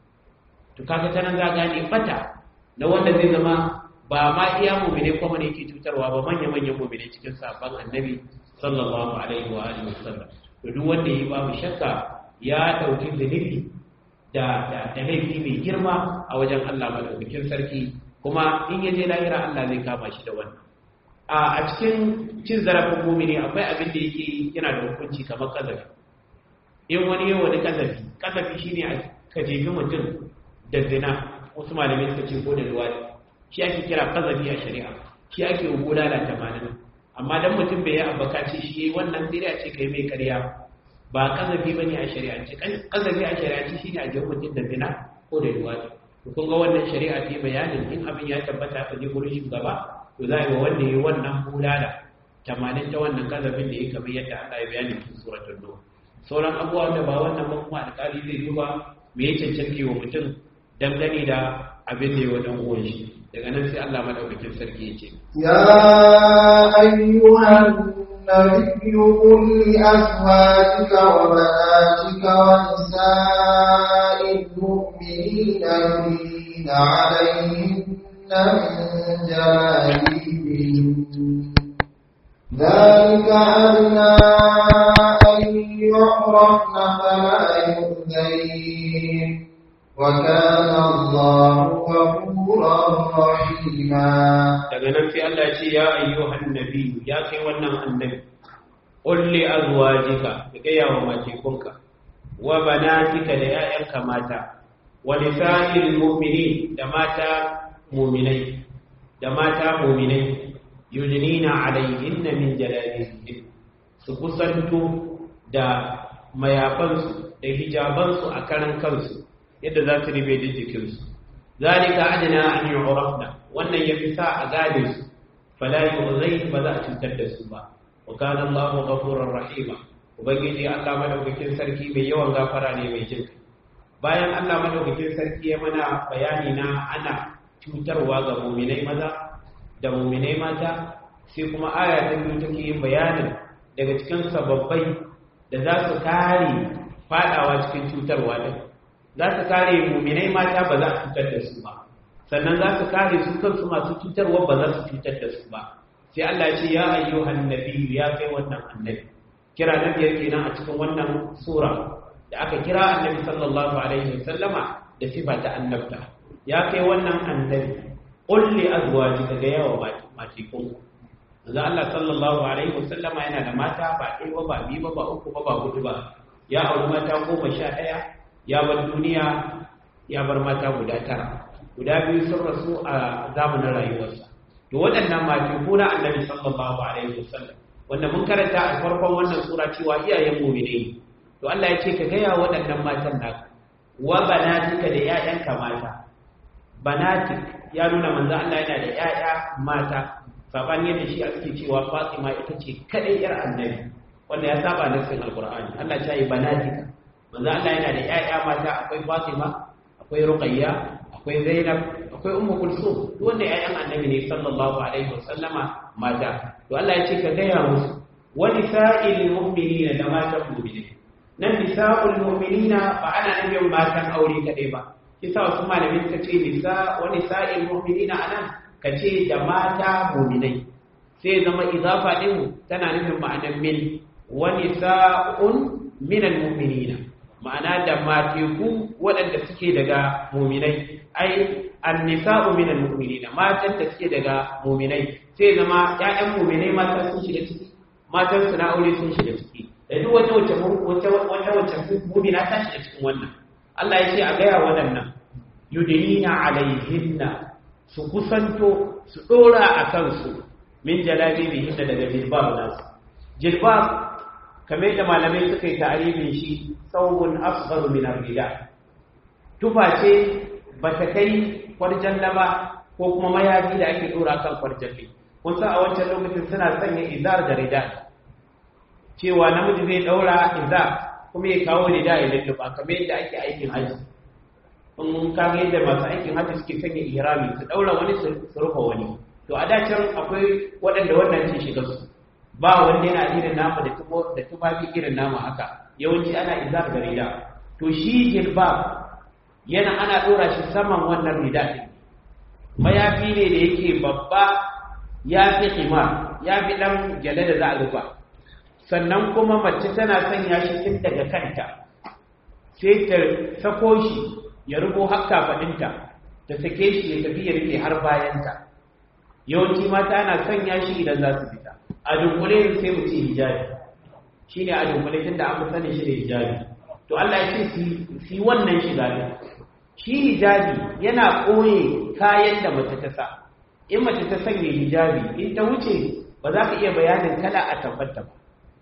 Speaker 1: to kaga ta nan za gane fata na wanda zai zama ba ma iya mumine kuma ne yake cutarwa ba manya manyan mumine cikin sabon annabi sallallahu alaihi wa alihi wasallam to duk wanda yi babu shakka ya dauki zunubi da da da laifi mai girma a wajen Allah madaukakin sarki kuma in ya je lahira Allah zai kama shi da wannan a cikin cin zarafin mumini akwai abin da yake yana da hukunci kamar kazafi in wani yau wani kazafi kazafi shine ka jefi mutum da zina wasu malamai suka ce ko da luwadi shi ake kira kazafi a shari'a shi ake guda da tamanin amma dan mutum bai yi abaka ce shi wannan sai a ce kai mai karya ba kazafi bane a shari'a ce kazafi a shari'a ce shine a jefi mutum da zina ko da luwadi kun ga wannan shari'a ce bayanin in abin ya tabbata ka je gurin shugaba to za a yi wanda ya wannan bulala tamanin ta wannan kazafin da ya kamar yadda Allah ya bayani cikin suratul nur sauran abubuwa da ba wannan ba kuma alƙali zai duba me ya cancanci wa mutum dangane da abin da ya wa dan uwan shi daga nan sai Allah madaukakin sarki ya ce
Speaker 2: ya ayyuhan النبي قل لأزواجك وبناتك ونساء المؤمنين يدين عليهن من جلاليبهم ذلك أدنى أن يعرفن فلا يؤذين وكان الله غفورا رحيما
Speaker 1: daga nan sai Allah ce ya ayyuhan nabi ya kai wannan annabi qul li azwajika ka gaya wa matekunka wa banatika da 'ya'yanka mata wa nisa'il mu'minin da mata mu'minai da mata mu'minai yudnina alayhinna min jalabibihin su kusanto da mayafansu da hijabansu a karan kansu yadda za su ribe da jikinsu zalika adna an yu'rafna wannan yafi sa a gane su fala yu'zai ba za a cutar da su ba wa kana Allahu ghafurur rahima ubangiji Allah madaukakin sarki mai yawan gafara ne mai jin bayan Allah madaukakin sarki ya mana bayani na ana cutarwa ga mu'minai maza da mu'minai mata sai kuma aya ta biyu take yin bayanin daga cikin sababbai da za su kare fadawa cikin cutarwa din za su kare mu'minai mata ba za a cutar da su ba sannan za su kare su kansu masu cutarwa ba za su cutar da su ba sai Allah ce ya ayyuhan nabiyyu ya kai wannan annabi kira na biyar kenan a cikin wannan sura da aka kira annabi sallallahu alaihi wasallama da sifa ta annabta ya kai wannan annabi qul li azwajika ga yawa matikun manzo Allah sallallahu alaihi wasallama yana da mata ba ɗaya ba ba biyu ba ba uku ba ba hudu ba ya auri mata goma sha ɗaya ya bar duniya ya bar mata guda tara guda biyu sun rasu a zamanin rayuwarsa to waɗannan matiku na annabi sallallahu alaihi wasallam wanda mun karanta a farkon wannan sura cewa iyayen mu'mini to Allah ya ce ka gaya waɗannan matan naka wa banatika da ƴaƴanka mata banatik ya nuna manzo Allah yana da ƴaƴa mata saban yadda shi ake cewa Fatima ita ce kadai yar annabi wanda ya saba nassin alqur'ani Allah ya yi banatika manzo Allah yana da ƴaƴa mata akwai Fatima akwai Ruqayya akwai Zainab akwai Ummu Kulsum duk wanda ƴaƴan annabi ne sallallahu alaihi wasallama mata to Allah ya ce ka gaya musu wa nisa'il mu'minina da matan mu'mini nan nisa'ul mu'minina ba ana nufin matan aure kadai ba kisa wasu malamai suka ce nisa wa nisa'il mu'minina anan ka ce da mata mu'minai sai zama izafa din tana nufin ma'anar min wa nisa'un minal mu'minina ma'ana da mateku waɗanda suke daga mu'minai ai annisa'u minal mu'minina matan da suke daga mu'minai sai zama ƴaƴan mu'minai mata sun shiga ciki matan su na aure sun shiga ciki da duk wata wacce wata wata wacce mu'mina ta shiga cikin wannan Allah ya ce a gaya waɗannan yudinina alaihinna su kusanto su dora a kansu min jalabibihinna daga jilbab nasu jilbab kamar yadda malamai suka yi ta'arifin shi tsawon asgharu min ar-rida tufa ce bata kai kwarjalla ba ko kuma mayafi da ake dora kan kwarjalli kun san a wancan lokacin suna sanya izar da rida cewa namiji zai daura izar kuma ya kawo rida ya lulluɓa kamar yadda ake aikin haji in ka ga yadda masu aikin haji suke sanya ihrami su daura wani su rufe wani to a da can akwai waɗanda wannan ce shiga su ba wanda yana irin nama da tubo da tufafi irin nama haka yawanci ana izar da rida to shi jilbab yana ana dora shi saman wannan rida din mayafi ne da yake babba ya fi himar ya fi dan gyale da za a rufa sannan kuma mace tana sanya shi tun daga kanta sai ta sako shi ya rubo hakka faɗinta ta sake shi ya tafi ya rike har bayanta yawanci mata ana sanya shi idan za su fita a dunkule sai mu ce hijabi shine a dunkule tunda an fi sani shi da hijabi to Allah ya ce su wannan shiga ne shi hijabi yana ɓoye kayan da mace ta sa in mace ta sanya hijabi in ta wuce ba za ka iya bayanin kala a tabbata ba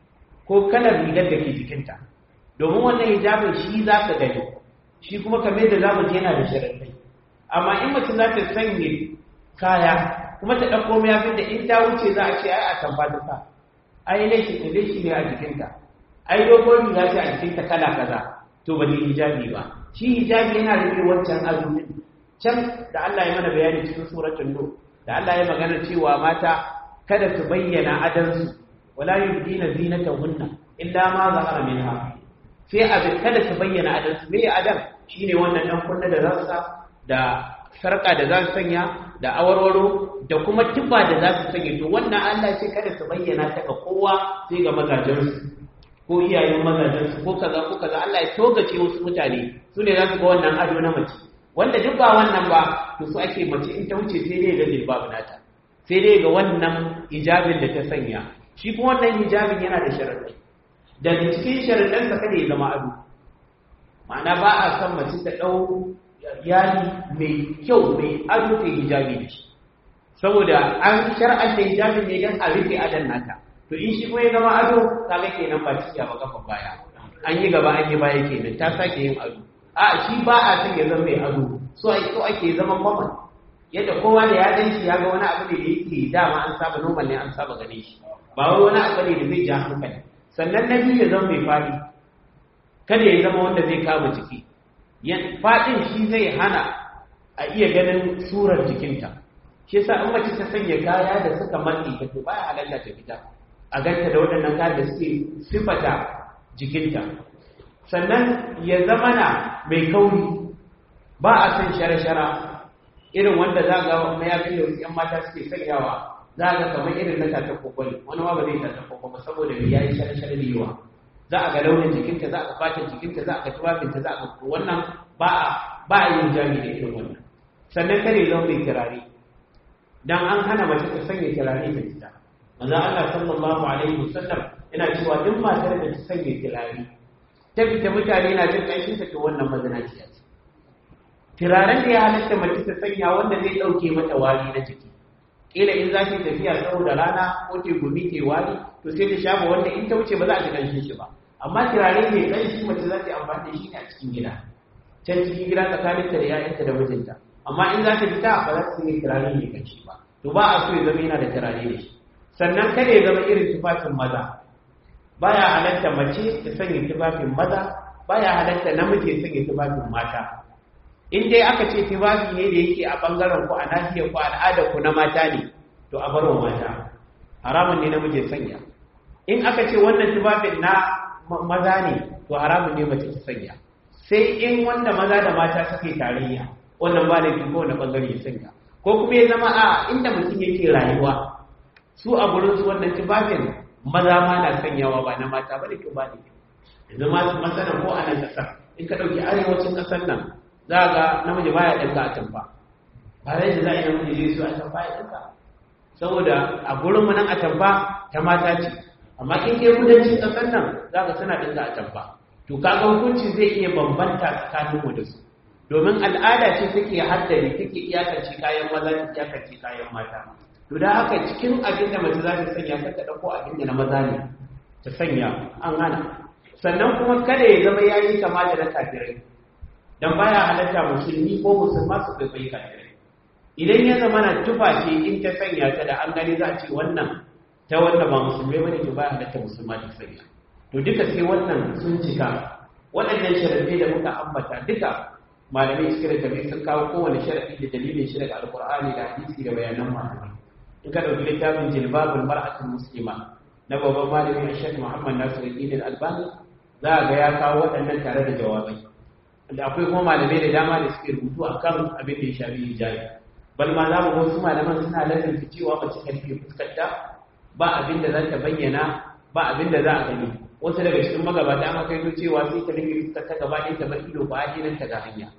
Speaker 1: ko kalar rigar da ke jikinta domin wannan hijabin shi za ka gani shi kuma kamar da zamu ji yana da sharaɗai amma in mace za ta sanya kaya kuma ta ɗauko mayafin da in ta wuce za a ce ai a tabbata ta ai laishi ne laishi ne a jikinta ai dogon riga ce a jikinta kala kaza to ba ne hijabi ba shi hijabi yana rufe wancan azumin can da Allah ya mana bayani cikin suratul nur da Allah ya magana cewa mata kada su bayyana adansu wala yubdina zinatahunna illa ma zahara minha sai a kada su bayyana adansu me adam shine wannan dan kunna da rassa da sarka da za su sanya da awarwaro da kuma tuba da za su sanya to wannan Allah ce kada su bayyana ta ga kowa sai ga mazajensu ko iyayen mazajensu ko kaza ko kaza Allah ya togace wasu mutane su ne za su ga wannan ado na mace wanda duk ba wannan ba to su ake mace in ta wuce sai dai ga jilbabu nata sai dai ga wannan hijabin da ta sanya shi kuma wannan hijabin yana da sharaɗi daga cikin sharaɗansa kada ya zama ado ma'ana ba a san mace ta ɗau yari mai kyau mai ado ta hijabi da shi saboda an shar'anta hijabin ne don a rufe adon nata to in shi kuma ya zama ado kaga kenan ba cikiya ba kafa baya an yi gaba an yi baya kenan ta sake yin ado a shi ba a son ya zama mai ado so so ake zaman maman yadda kowa da ya gan shi ya ga wani abu ne da yake dama an saba normal ne an saba ganin shi ba wai wani abu ne da zai ja hankali sannan na biyu ya zama mai fadi kada ya zama wanda zai kama jiki fadin shi zai hana a iya ganin surar jikinta shi yasa in mace ta sanya kaya da suka matsi ta to baya halatta ta fita a ganta da waɗannan kayan da suke sifata jikinta sannan ya zama na mai kauri ba a san shara-shara irin wanda za ga mayafin da wasu 'yan mata suke sanyawa za ga kamar irin na tata kokoli wani ma ba zai tata kokoli saboda ya yi shara-shara da yawa za a ga launin jikinta za a ga fatan jikinta za a ga tuwafinta za a ga wannan ba a ba a yin jami da irin wannan sannan kare zama mai kirare dan an hana mace ta sanya kirare ta fita manzo Allah sallallahu alaihi wasallam yana cewa duk matar da ta sanya kirare ta fita mutane na jin ƙanshin ta to wannan mazinaciya ce turaren da ya halatta mace ta sanya wanda zai ɗauke mata wari na jiki kila in za ta tafiya saboda rana ko ta gumi ta wari to sai ta shafa wanda in ta wuce ba za a ji ƙanshin shi ba amma turare mai ƙanshi mace za ta yi amfani da shi ne a cikin gida can cikin gida tsakaninta da 'ya'yanta da mijinta amma in za ta fita ba za ta sanya turare mai ƙanshi ba to ba a so ya zama yana da turare da shi sannan kada ya zama irin tufafin maza baya halatta mace ta sanya tufafin maza baya halatta namiji ya sanya tufafin mata in dai aka ce tufafi ne da yake a bangaren ku a nahiyar ku al'adar ku na mata ne to a barwa mata haramun ne namiji ya sanya in aka ce wannan tufafin na maza ne to haramun ne mace ta sanya sai in wanda maza da mata suke tarayya wannan ba laifi ko wani bangare ya sanya ko kuma ya zama a inda mutum yake rayuwa su a gurin su wannan tufafin maza ma na sanyawa ba na mata ba da kyau ba ne yanzu masu masana ko a nan ƙasar in ka ɗauki arewacin ƙasar nan za ga namiji baya ɗanka a tamfa ba zai da za a yi namiji zai so a tamfa ya ɗanka saboda a gurin mu nan a tamfa ta mata ce amma in ke kudancin ƙasar nan za ka suna ɗanka a tamfa to kaga hukunci zai iya bambanta tsakanin mu da su domin al'ada ce take haddari take iyakance kayan maza ta iyakance kayan mata to da haka cikin abin da mace za ta sanya ta ta dauko abin da na maza ne ta sanya an hana sannan kuma kada ya zama yayi kama da na kafirai dan baya halatta musulmi ko musulma su kai kafirai idan ya zama na tufa ce in ta sanya ta da an gani za a ce wannan ta wanda ba musulmai bane to baya halatta musulma ta sanya to duka sai wannan sun cika waɗannan sharaɗai da muka ambata duka malamai suka da tafi sun kawo kowane sharaɗi da dalilin shi daga alkur'ani da hadisi da bayanan malamai in ka ɗauki littafin jilbabul mar'atul muslima na babban malami a shek muhammad nasiruddin albani za a ga ya kawo waɗannan tare da jawabai da akwai kuma malamai da dama da suke rubutu a kan abin da ya shafi hijabi bal ma za mu ga wasu malaman suna lalata cewa mace ta rufe fuskarta ba abin da za ta bayyana ba abin da za a gani wasu daga cikin magabata an kai cewa sai ta rufe fuskarta gaba ɗaya ta bar ido ba a ta ga hanya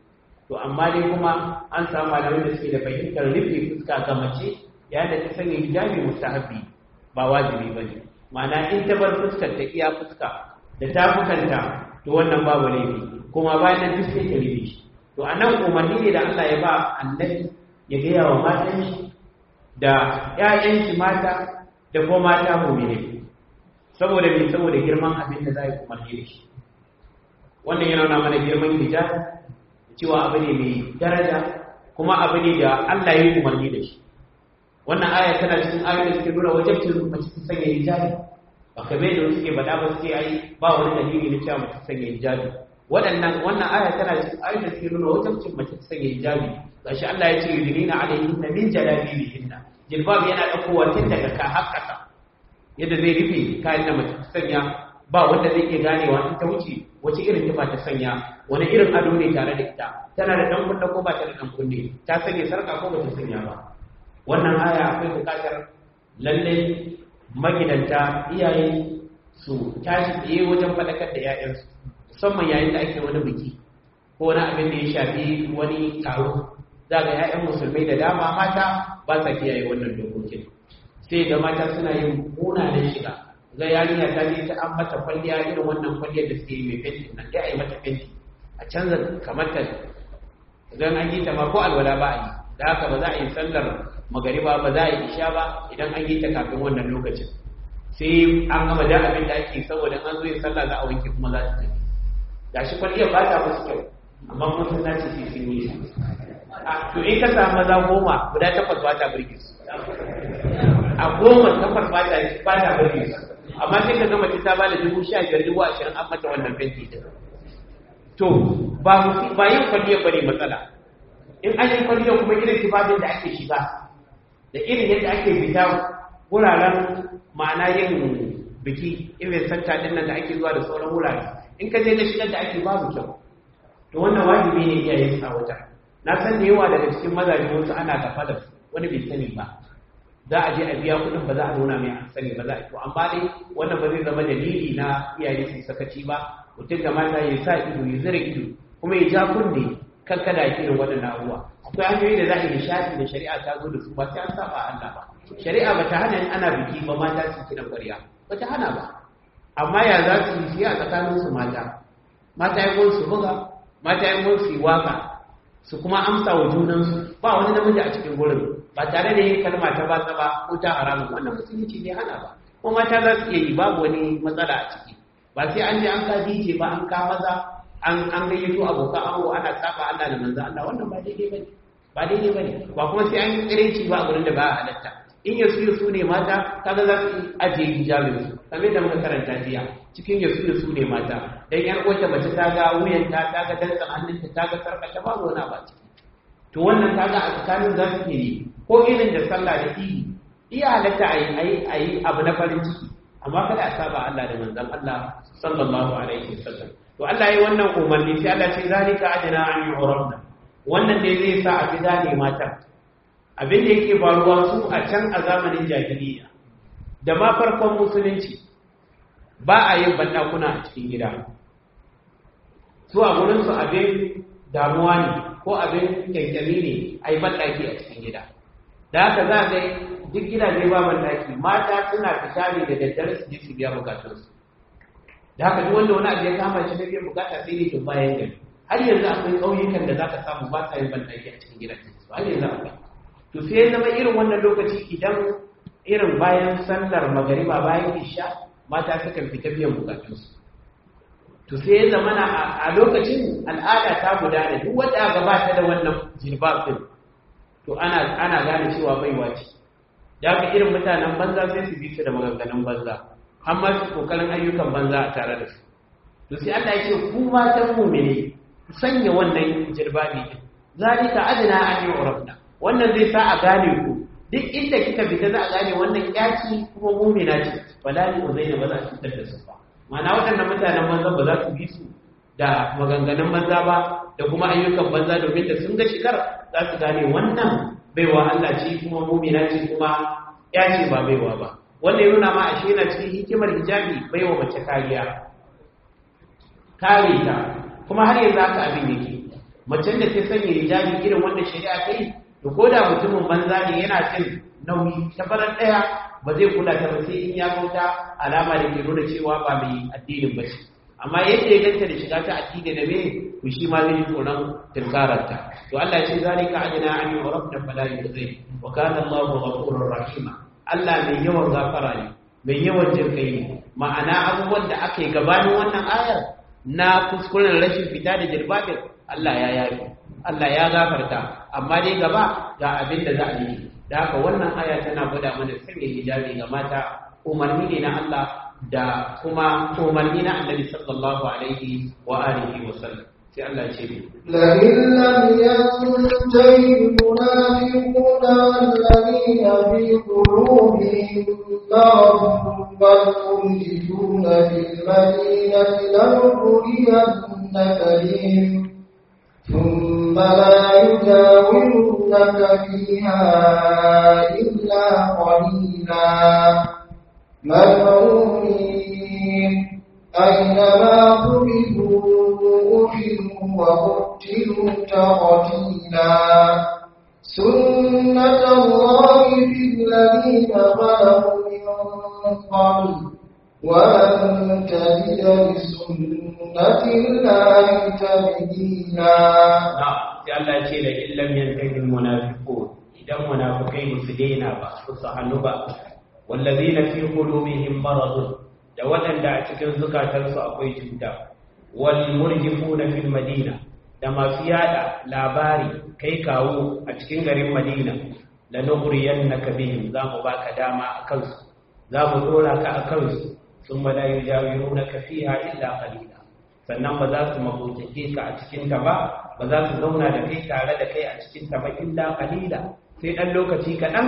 Speaker 1: to amma dai kuma an samu malamai da suke da fahimtar rufe fuska ga mace yayin da ta sanya hijabi mustahabi ba wajibi ba ne ma'ana in ta bar fuskar ta iya fuska da tafukanta to wannan babu laifi kuma bayan nan duk sai ta rufe shi to anan umarni ne da Allah ya ba annabi ya gaya wa matan shi da ƴaƴan shi mata da kuma mata mu'mini saboda me saboda girman abin da za yi umarni da shi wannan yana nuna mana girman hijab cewa abu ne mai daraja kuma abu ne da Allah ya yi umarni da shi wannan aya tana cikin ayoyin da suke nuna wajibcin mace ta sanya hijabi ba kamar da suke faɗa ba sai ai ba wani dalili na cewa mace ta sanya hijabi waɗannan wannan aya tana cikin ayoyin da suke nuna wajibcin mace ta sanya hijabi gashi Allah ya ce yudnina alaihinna min jalabibihinna jilbab yana ɗaukowa tun daga ka har ƙasa yadda zai rufe kayan da mace ta sanya ba wanda zai iya ganewa in ta wuce wace irin tufa ta sanya wani irin ado ne tare da ita tana da dan kunne ko ba ta da dan kunne ta sanya sarka ko ba ta sanya ba wannan aya akwai bukatar lalle magidanta iyaye su tashi tsaye wajen faɗakar da 'ya'yansu musamman yayin da ake wani biki ko wani abin da ya shafi wani taro za ga 'ya'yan musulmai da dama mata ba sa kiyaye wannan dokokin sai ga mata suna yin munanan shiga ga yarinya ta je ta an mata kwalliya irin wannan kwalliyar da suke yi mai fenti nan dai a yi mata fenti a canza kamar ta idan an yi ta ma ko alwala ba a yi da haka ba za a yi sallar magariba ba za a yi isha ba idan an yi ta kafin wannan lokacin sai an gama da abin da ake saboda an zo yin sallah za a wanke kuma za su tafi gashi kwalliyar ba ta musu kyau amma kuma sun nace sai sun yi to in ka samu maza goma guda takwas ba ta birge su a goma takwas ba ta ba ta birge su amma sai ka gama ta ba da dubu sha biyar dubu ashirin an mata wannan fenti din to ba ba yin kwalliyar bane matsala in an yi kwalliyar kuma irin tufafin da ake shiga da irin yadda ake fita wuraren ma'ana yin biki irin santa din nan da ake zuwa da sauran wurare in ka je da shigar da ake babu kyau to wannan wajibi ne iyaye su wata na san da yawa daga cikin mazaje wasu ana gafa da wani bai sani ba za a je a biya kuɗin ba za a nuna mai an sani ba za a to amma dai wannan ba zai zama dalili na iyaye su sakaci ba mutum da mata ya sa ido ya zira ido kuma ya ja kunne kan kada ya irin waɗannan abubuwa akwai hanyoyi da za a yi nishaɗi da shari'a ta zo da su ba sai an saba Allah ba shari'a ba ta hana ana biki ba mata su kiɗan ƙwarya ba ta hana ba amma ya za su yi siya a tsakanin su mata mata ya su buga mata ya su yi waka su kuma amsa wa junansu ba wani namiji a cikin gurin ba tare da yin kalma ta ba ba ko ta haramun wannan musulunci bai hana ba ko mata za su iya yi babu wani matsala a ciki ba sai an je an ka dije ba an ka maza an an gayyato abokan ango ana saba Allah da manzo Allah wannan ba daidai bane ba daidai bane ba kuma sai an yi tsirinci ba a gurin da ba a halatta in yasu yasu ne mata kaga za su ajiye hijabin su kamar da muka karanta jiya cikin yasu yasu ne mata dan yar uwarta mace ta ga wuyanta ta ga dantsan hannunta ta ga sarkata babu wani ba ciki to wannan kaga a tsakanin za su yi ko irin da sallah da idi iya halatta a yi abu na farin ciki amma kada a saba Allah da manzon Allah sallallahu alaihi wasallam to Allah yi wannan umarni sai Allah ce zalika adana an yu'rabna wannan ne zai sa a gida ne mata abin da yake faruwa su a can a zamanin jahiliya da ma farkon musulunci ba a yin bandakuna a cikin gida su a gurin su abin damuwa ne ko abin kyankyami ne a yi bandaki a cikin gida da haka za ga duk gidaje ba bandaki mata suna fita ne da daddare su je su biya bukatunsu da haka duk wanda wani abu ya kama shi na biyan bukata sai ne to bayan gari har yanzu akwai ƙauyukan da za ka samu ba sa yin bandaki a cikin gidaje su har yanzu akwai to sai ya zama irin wannan lokaci idan irin bayan sallar magariba bayan isha mata sukan fita biyan bukatunsu to sai ya zama a lokacin al'ada ta gudana duk wanda aka ba ta da wannan jilbab din to ana ana gane cewa baiwa ce da haka irin mutanen banza sai su bi su da maganganun banza har ma su kokarin ayyukan banza a tare da su to sai Allah ya ce ku matan mu'mini ku sanya wannan jilbabi din zalika adna an yu'rafna wannan zai sa a gane ku duk inda kika fita za a gane wannan yaci kuma mu'mina ce wala ni uzaina ba za a cutar da su ba ma'ana waɗannan mutanen banza ba za su bi su da maganganun banza ba da kuma ayyukan banza domin da sun ga shigar za su gane wannan baiwa Allah ce kuma mu'mina ce kuma ya ce ba baiwa ba wanda ya nuna ma ashe yana cikin hikimar hijabi baiwa mace kariya kare ta kuma har yanzu haka abin yake macen da ta sanya hijabi irin wanda shari'a ta yi to ko da mutumin banza ne yana cin nauyi ta farar ɗaya ba zai kula ta ba sai in ya kauta alama da ke nuna cewa ba mai addinin ba ce amma yadda ya ganta da shiga ta addini da me to shi ma zai tsoron tunkararta to Allah ya ce zalika ajna an yurabna fala yuzai wa kana Allahu ghafurur rahima Allah mai yawan gafara ne mai yawan jirkai ne ma'ana abubuwan da aka yi gabanin wannan ayar na kuskuren rashin fita da jirbabin Allah ya yayi Allah ya gafarta amma dai gaba ga abin da za a yi da haka wannan aya tana gwada mana sanya hijabi ga mata umarni ne na Allah da kuma umarni na Annabi sallallahu alaihi wa alihi wa sallam sai Allah ce ne
Speaker 2: لئن لم ينتهي المنافقون والذين في قلوبهم مرض والمرجفون في المدينة لنخرجنك بهم ثم لا يجاورونك فيها إلا قليلا ملعونين أينما قبلوا أخذوا وقتلوا تقتيلا سنة الله في الذين خلقوا من قبل ولن تجد لسنة الله تبديلا
Speaker 1: sai Allah ce da illam yantahi almunafiqun idan munafikai ba su daina ba su su hannu ba wallazina fi qulubihim maradun da waɗanda a cikin zukatansu akwai cuta wal murjifuna fil madina da masu yada labari kai kawo a cikin garin madina la nughriyannaka bihim za mu baka dama a kansu za mu dora ka a kansu thumma la yujawirunaka fiha illa qalila sannan ba za su mabutake ka a cikin ta ba ba za su zauna da kai tare da kai a cikin ta ba illa qalila sai dan lokaci kaɗan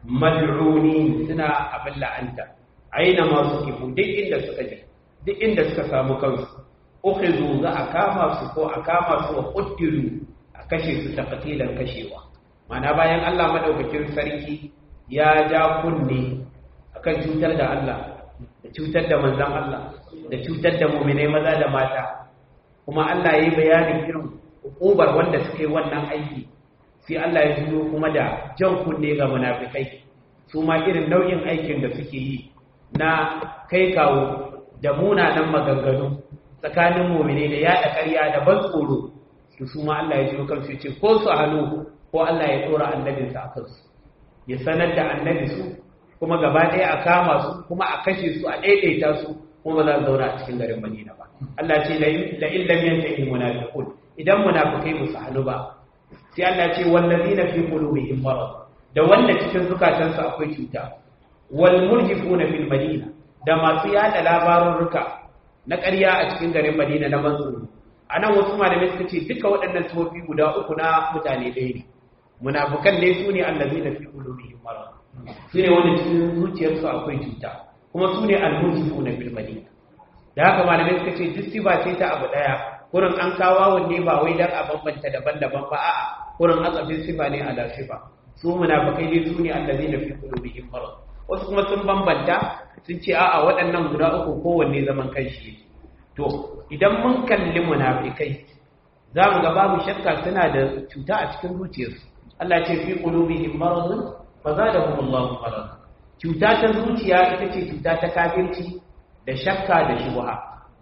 Speaker 1: mal'uni suna abin la'anta aina masu kifu duk inda suka je duk inda suka samu kansu ukhizu za a kama su ko a kama su wa quttilu a kashe su taqtilan kashewa mana bayan Allah madaukakin sarki ya ja kunne akan cutar da Allah da cutar da manzon Allah da cutar da mu'minai maza da mata kuma Allah yayi bayanin irin hukubar wanda suke wannan aiki sai Allah ya juyo kuma da jan kunne ga munafikai su ma irin nau'in aikin da suke yi na kai kawo da munanan maganganu tsakanin mumine da yaɗa ƙarya da ban tsoro su su ma Allah ya ji kansu ya ce ko su hannu ko Allah ya tsora annabinsa a kansu ya sanar da annabi su kuma gaba ɗaya a kama su kuma a kashe su a ɗaiɗaita su kuma ba za su zauna a cikin garin Madina ba Allah ce la illam yantahi munafiqun idan munafikai ba su hannu ba sai Allah ce wallazina fi qulubihim marad da wanda cikin zukatansu akwai cuta wal murjifuna fil madina da masu yada labarurruka na ƙarya a cikin garin Madina na manzuru anan wasu malamai suka ce duka waɗannan sifofi guda uku na mutane ɗaya ne munafukan ne su ne allazina fi qulubihim marad su ne wanda cikin zuciyarsu akwai cuta kuma su ne al-murjifuna fil madina da haka malamai suka ce duk sifa ce ta abu ɗaya kurin an kawo wanne ba wai dan a bambanta daban-daban ba a'a kurin atsafin sifa ne ala sifa su munafikai ne su ne allazina fi qulubihim marad wasu kuma sun bambanta sun ce a'a waɗannan guda uku kowanne zaman kanshi to idan mun kalli munafikai za mu ga babu shakka suna da cuta a cikin zuciyarsu Allah ce fi qulubihim maradun fa zadahum Allahu marad cuta ta zuciya ita ce cuta ta kafirci da shakka da shubha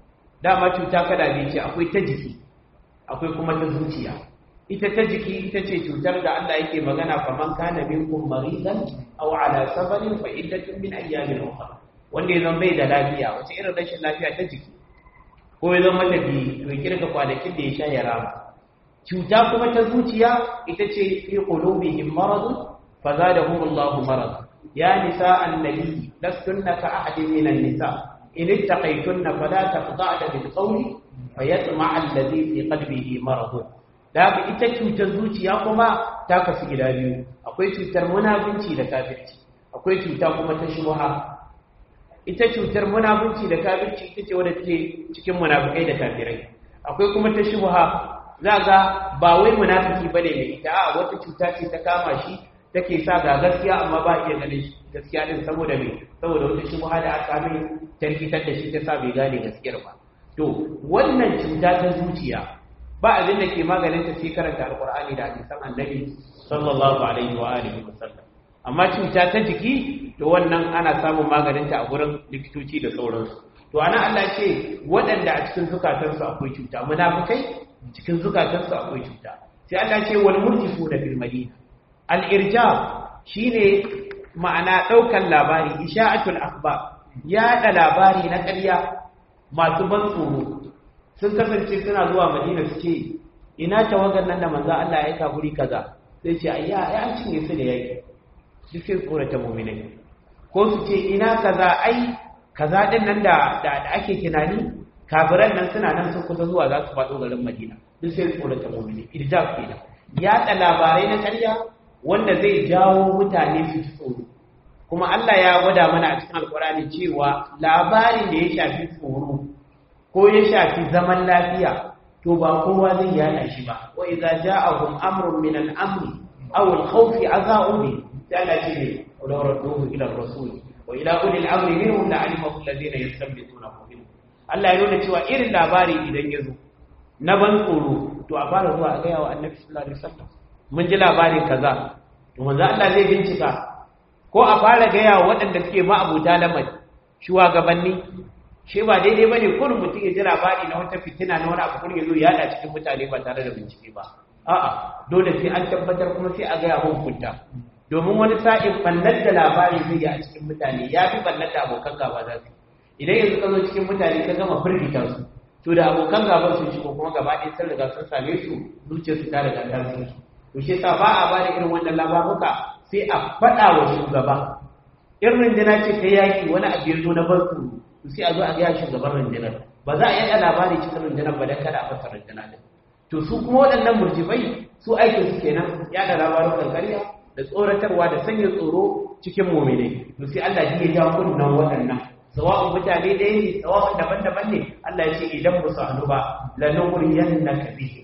Speaker 1: dama cuta kada biyu ce akwai ta jiki akwai kuma ta zuciya ita ta jiki ita ce cutar da Allah yake magana faman kana minkum maridan aw ala safarin fa iddatun min ayyamin ukhra wanda ya zama bai da lafiya wace irin rashin lafiya ta jiki ko ya zama tafi to kirga kwanakin da ya sha ya rama cuta kuma ta zuciya ita ce fi qulubihim marad fa zadahum Allahu marad ya nisa annabi lastunna ka ahadin min an-nisa in ittaqaytunna fala taqda'na bil qawli fayatma'a alladhi fi qalbihi marad da haka ita cutar zuciya kuma ta kasu gida biyu akwai cutar munafunci da kafirci akwai cuta kuma ta shubha ita cutar munafunci da kafirci ita ce wadda take cikin munafikai da kafirai akwai kuma ta shubha za ga ba wai munafiki bane mai ita a wata cuta ce ta kama shi take sa ga gaskiya amma ba iya ganin gaskiya din saboda me saboda wata shubha da aka mai tarkitar da shi ta sa bai gane gaskiyar ba to wannan cuta ta zuciya ba abin da ke maganin ta sai karanta alqur'ani da hadisan annabi sallallahu alaihi wa alihi wasallam amma cuta ta jiki to wannan ana samun maganin ta a gurin likitoci da sauransu to ana Allah ce waɗanda a cikin zukatansu akwai cuta munafikai cikin zukatansu akwai cuta sai Allah ce wal murjifu da fil madina al irjab shine ma'ana daukan labari isha'atul akhbar yaɗa labari na ƙarya masu ban tsoro sun kasance suna zuwa madina su ce ina tawagar nan da manzo Allah ya aika guri kaza sai ce ayya ai an cinye su da yaki duk sai tsorata mu'minai ko su ce ina kaza ai kaza din nan da da ake tunani kafiran nan suna nan sun kusa zuwa za su faɗo garin Madina duk sai tsorata mu'minai irjab kenan yaɗa labarai na ƙarya wanda zai jawo mutane su ji tsoro kuma Allah ya gwada mana a cikin alkurani cewa labarin da ya shafi tsoro ko ya shafi zaman lafiya to ba kowa zai yada shi ba wa idza ja'ahum amrun min al-amri aw al-khawf aza'u bi sai Allah ce ne wala radduhu ila ar-rasul wa ila uli al-amri minhum la'alimahu alladhina yastanbitunahu minhum Allah ya nuna cewa irin labari idan ya zo na ban tsoro to a fara zuwa a ga yawa annabi sallallahu alaihi wasallam mun ji labarin kaza to manzo Allah zai bincika ko a fara gaya waɗanda suke ma'abuta lamari shugabanni shi ba daidai bane kullum mutum ya ji labari na wata fitina na wani abu kullum ya zo ya yada cikin mutane ba tare da bincike ba a'a dole sai an tabbatar kuma sai a gaya hukunta domin wani sa'in ballar da labari zai yi a cikin mutane ya fi ballar da abokan gaba za su idan yanzu ka zo cikin mutane ka gama firgita su to da abokan gaban sun shigo kuma gaba ɗaya sun riga sun same su zuciyarsu ta riga ta sun su to shi yasa ba a bada irin wannan labaruka sai a faɗa wa shugaba in rundunar ce ta yaƙi wani abu ya zo na barku sai a zo a gaya shugaban rundunar ba za a yaɗa labari cikin rundunar ba don kada a fasa rundunar din to su kuma waɗannan murjibai su aikin su kenan yaɗa labarukan ƙarya da tsoratarwa da sanya tsoro cikin muminai to sai Allah ya ja kunnan waɗannan sawa'un mutane ɗaya ne sawa'un daban-daban ne Allah ya ce idan ba su hannu ba lanughriyannaka bihi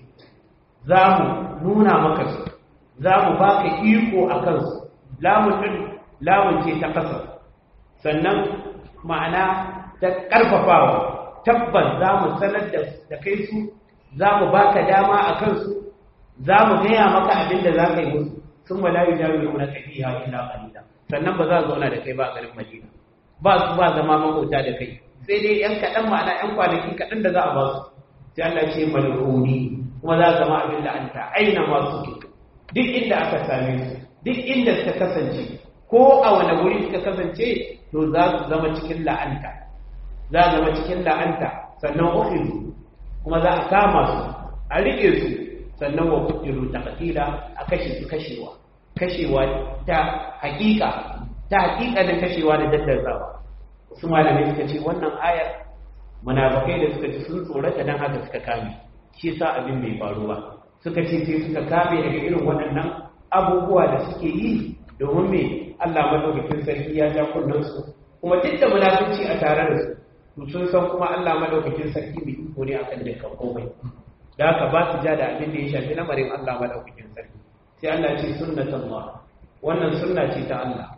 Speaker 1: za mu nuna maka su za mu ba ka iko a kansu lamun ɗin lamun ce ta ƙasa sannan ma'ana ta ƙarfafawa tabbas za mu sanar da kai su za mu ba ka dama a kansu za mu gaya maka abin da za ka yi musu sun ma layu jawo yi wani tafiya ila ƙalila sannan ba za a zauna da kai ba a garin madina ba su ba zama makauta da kai sai dai yan kaɗan ma'ana yan kwanaki kaɗan da za a ba su sai Allah ce malhuni kuma za zama abin da an ta aina masu ke duk inda aka same su duk inda suka kasance ko a wani wuri suka kasance to za su zama cikin la'anta za a zama cikin la'anta sannan ukhru kuma za a kama su a rike su sannan wa kudiru taqtila a kashe su kashewa kashewa ta hakika ta hakika da kashewa da daddazawa su malamai suka ce wannan ayar munafikai da suka ci sun tsorata dan haka suka kame shi sa abin bai faru ba suka ce sai suka kame daga irin waɗannan abubuwa da suke yi domin me Allah madaukakin sarki ya ja kunnen su kuma duk da munafici a tare da su to sun san kuma Allah madaukakin sarki mai iko ne akan dukkan komai da haka ba su ja da abin da ya shafi lamarin Allah madaukakin sarki sai Allah ce sunnatullah wannan sunna ce ta Allah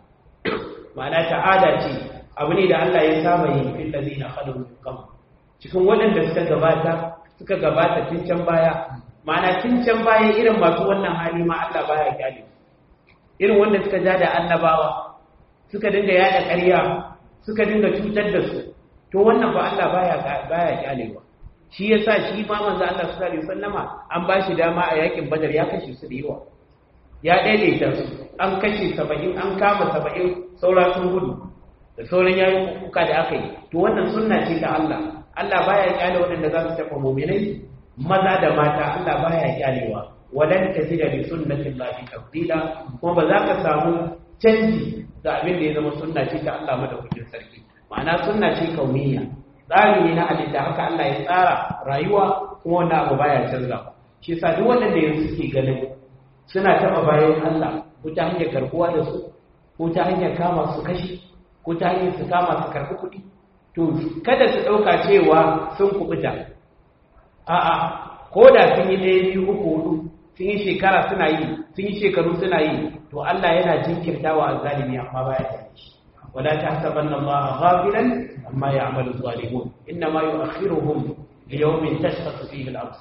Speaker 1: ma'ana ta'ada ce abu ne da Allah ya saba yi fil ladina khalu min qabl cikin waɗanda suka gabata suka gabata tun can baya ma'ana tun can baya irin masu wannan hali ma Allah baya kyale irin wanda suka ja da annabawa suka dinga yada ƙarya suka dinga cutar da su to wannan ba Allah baya baya kyalewa shi yasa shi ma manzo Allah sallallahu alaihi wasallama an ba shi dama a yakin Badar ya kashe su da yawa ya daidaita su an kashe 70 an kama 70 saura sun gudu da sauran yayin kuka da aka yi to wannan sunna ce ta Allah Allah baya kyale waɗanda za su taɓa mu'minai maza da mata Allah baya kyalewa walan tajida li sunnati llahi tabdila kuma ba za ka samu canji ga abin da ya zama sunna ce ta Allah madaukakin sarki ma'ana sunna ce kauniya tsari ne na halitta haka Allah ya tsara rayuwa kuma wannan abu baya canza shi yasa duk wanda yanzu suke ganin suna taɓa bayan Allah ko ta hanyar karkuwa da su ko ta hanyar kama su kashi ko ta hanyar su kama su karɓi kuɗi to kada su ɗauka cewa sun kuɓuta a'a ko da sun yi ɗaya biyu uku hudu sun yi shekara suna yi sun yi shekaru suna yi to Allah yana jinkirtawa azzalimi amma baya tare shi wala tahsabanna Allah ghafilan amma ya'malu zalimun inma yu'akhiruhum li yawmin tashkhasu fihi al-absar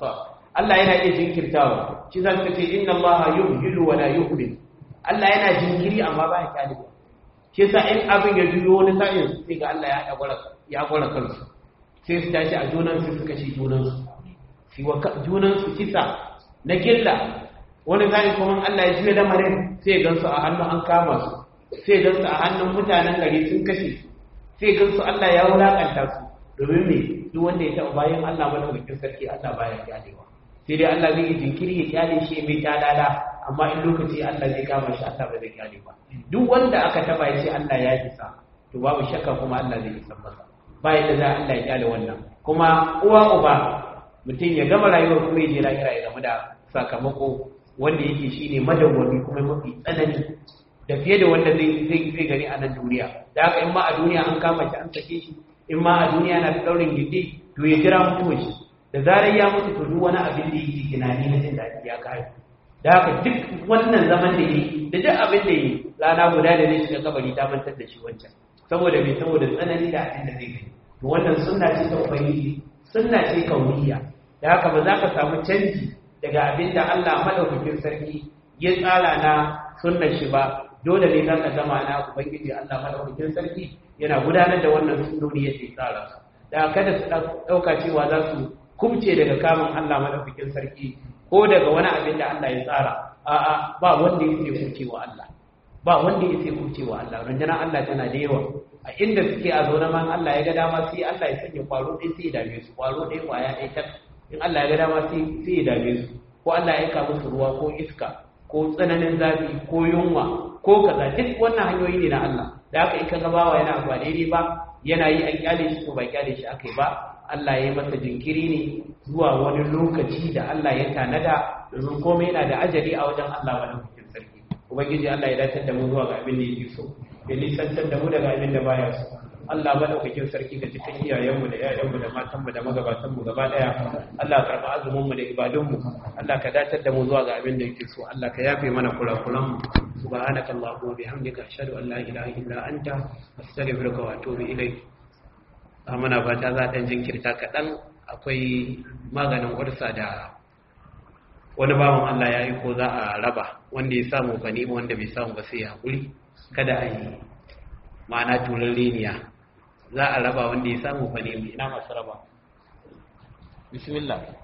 Speaker 1: Allah yana iya jinkirtawa shi za ka ce inna Allah yuhyilu wa la yuhmil Allah yana jinkiri amma ba ya kyalewa shi yasa in abin ya juyo wani sa'in sai ga Allah ya gwara ya gwara kansu sai su tashi a junan su suka ci junan su shi wa junan su kisa na killa wani sa'in kuma Allah ya juya lamarin sai gansu a hannun an kama su sai gansu a hannun mutanen gari sun kashe sai gansu Allah ya wulakanta su domin me duk wanda ya taɓa bayan Allah madaukakin sarki Allah baya kyalewa sai dai Allah zai yi jinkiri ya kyale shi mai talala amma in lokaci Allah zai kama shi Allah ba zai kyale ba duk wanda aka taba ya ce Allah ya isa to babu shakka kuma Allah zai isa masa ba yadda za Allah ya kyale wannan kuma uwa uba mutum ya gama rayuwar kuma ya je lahira ya zama da sakamako wanda yake shine madawwami kuma mafi tsanani da fiye da wanda zai zai gani a nan duniya da haka in ma a duniya an kama shi an sake shi in ma a duniya na da daurin gindi to ya jira mutuwar shi da zarar ya mutu to duk wani abin da yake tunani na jin daɗi ya kare da haka duk wannan zaman da yi da duk abin da yi rana guda da zai shiga kabari ta mantar da shi wancan saboda mai saboda tsanani da abin da zai gani to wannan sunna ce ta ubangiji sunna ce kauniya da haka ba za ka samu canji daga abin da Allah madaukakin sarki ya tsara na sunnar shi ba dole ne za ka gama na ubangiji Allah madaukakin sarki yana gudanar da wannan sunnoni yake tsara su da kada su ɗauka cewa za su kubce daga kamun Allah madaukakin sarki ko daga wani abin da Allah ya tsara a'a ba wanda ya ce kubcewa Allah ba wanda ya ce kubcewa Allah rundunar Allah tana da yawa a inda suke a zaune man Allah ya ga dama sai Allah ya sanya kwaro ɗaya sai ya dame su kwaro ɗaya kwaya ɗaya tak in Allah ya ga dama sai sai ya dame su ko Allah ya aika musu ruwa ko iska ko tsananin zafi ko yunwa ko kaza duk wannan hanyoyi ne na Allah da haka in ka ga bawa yana ba daidai ba yana yi an kyale shi to ba kyale shi aka yi ba Allah ya yi masa jinkiri ne zuwa wani lokaci da Allah ya tanada domin komai yana da ajali a wajen Allah madaukakin sarki ubangiji Allah ya dace da mu zuwa ga abin da yake so ya nisantar da mu daga abin da baya so Allah madaukakin sarki da cikin iyayenmu da ƴaƴanmu da matanmu da magabatanmu gaba daya Allah karɓa azumin mu da ibadunmu Allah ka dace da mu zuwa ga abin da yake so Allah ka yafe mana kurakuran mu subhanaka allahumma bihamdika ashhadu an la ilaha illa anta astaghfiruka wa atubu ilayk muna fata za ɗan jinkirta kaɗan akwai maganin ƙwarsa da wani bawan Allah ya yi ko za a raba wanda ya samu ganima wanda bai samu ba sai ya haƙuri kada a yi ma'ana turin liniya za a raba wanda ya samu ganima ina masu raba bismillah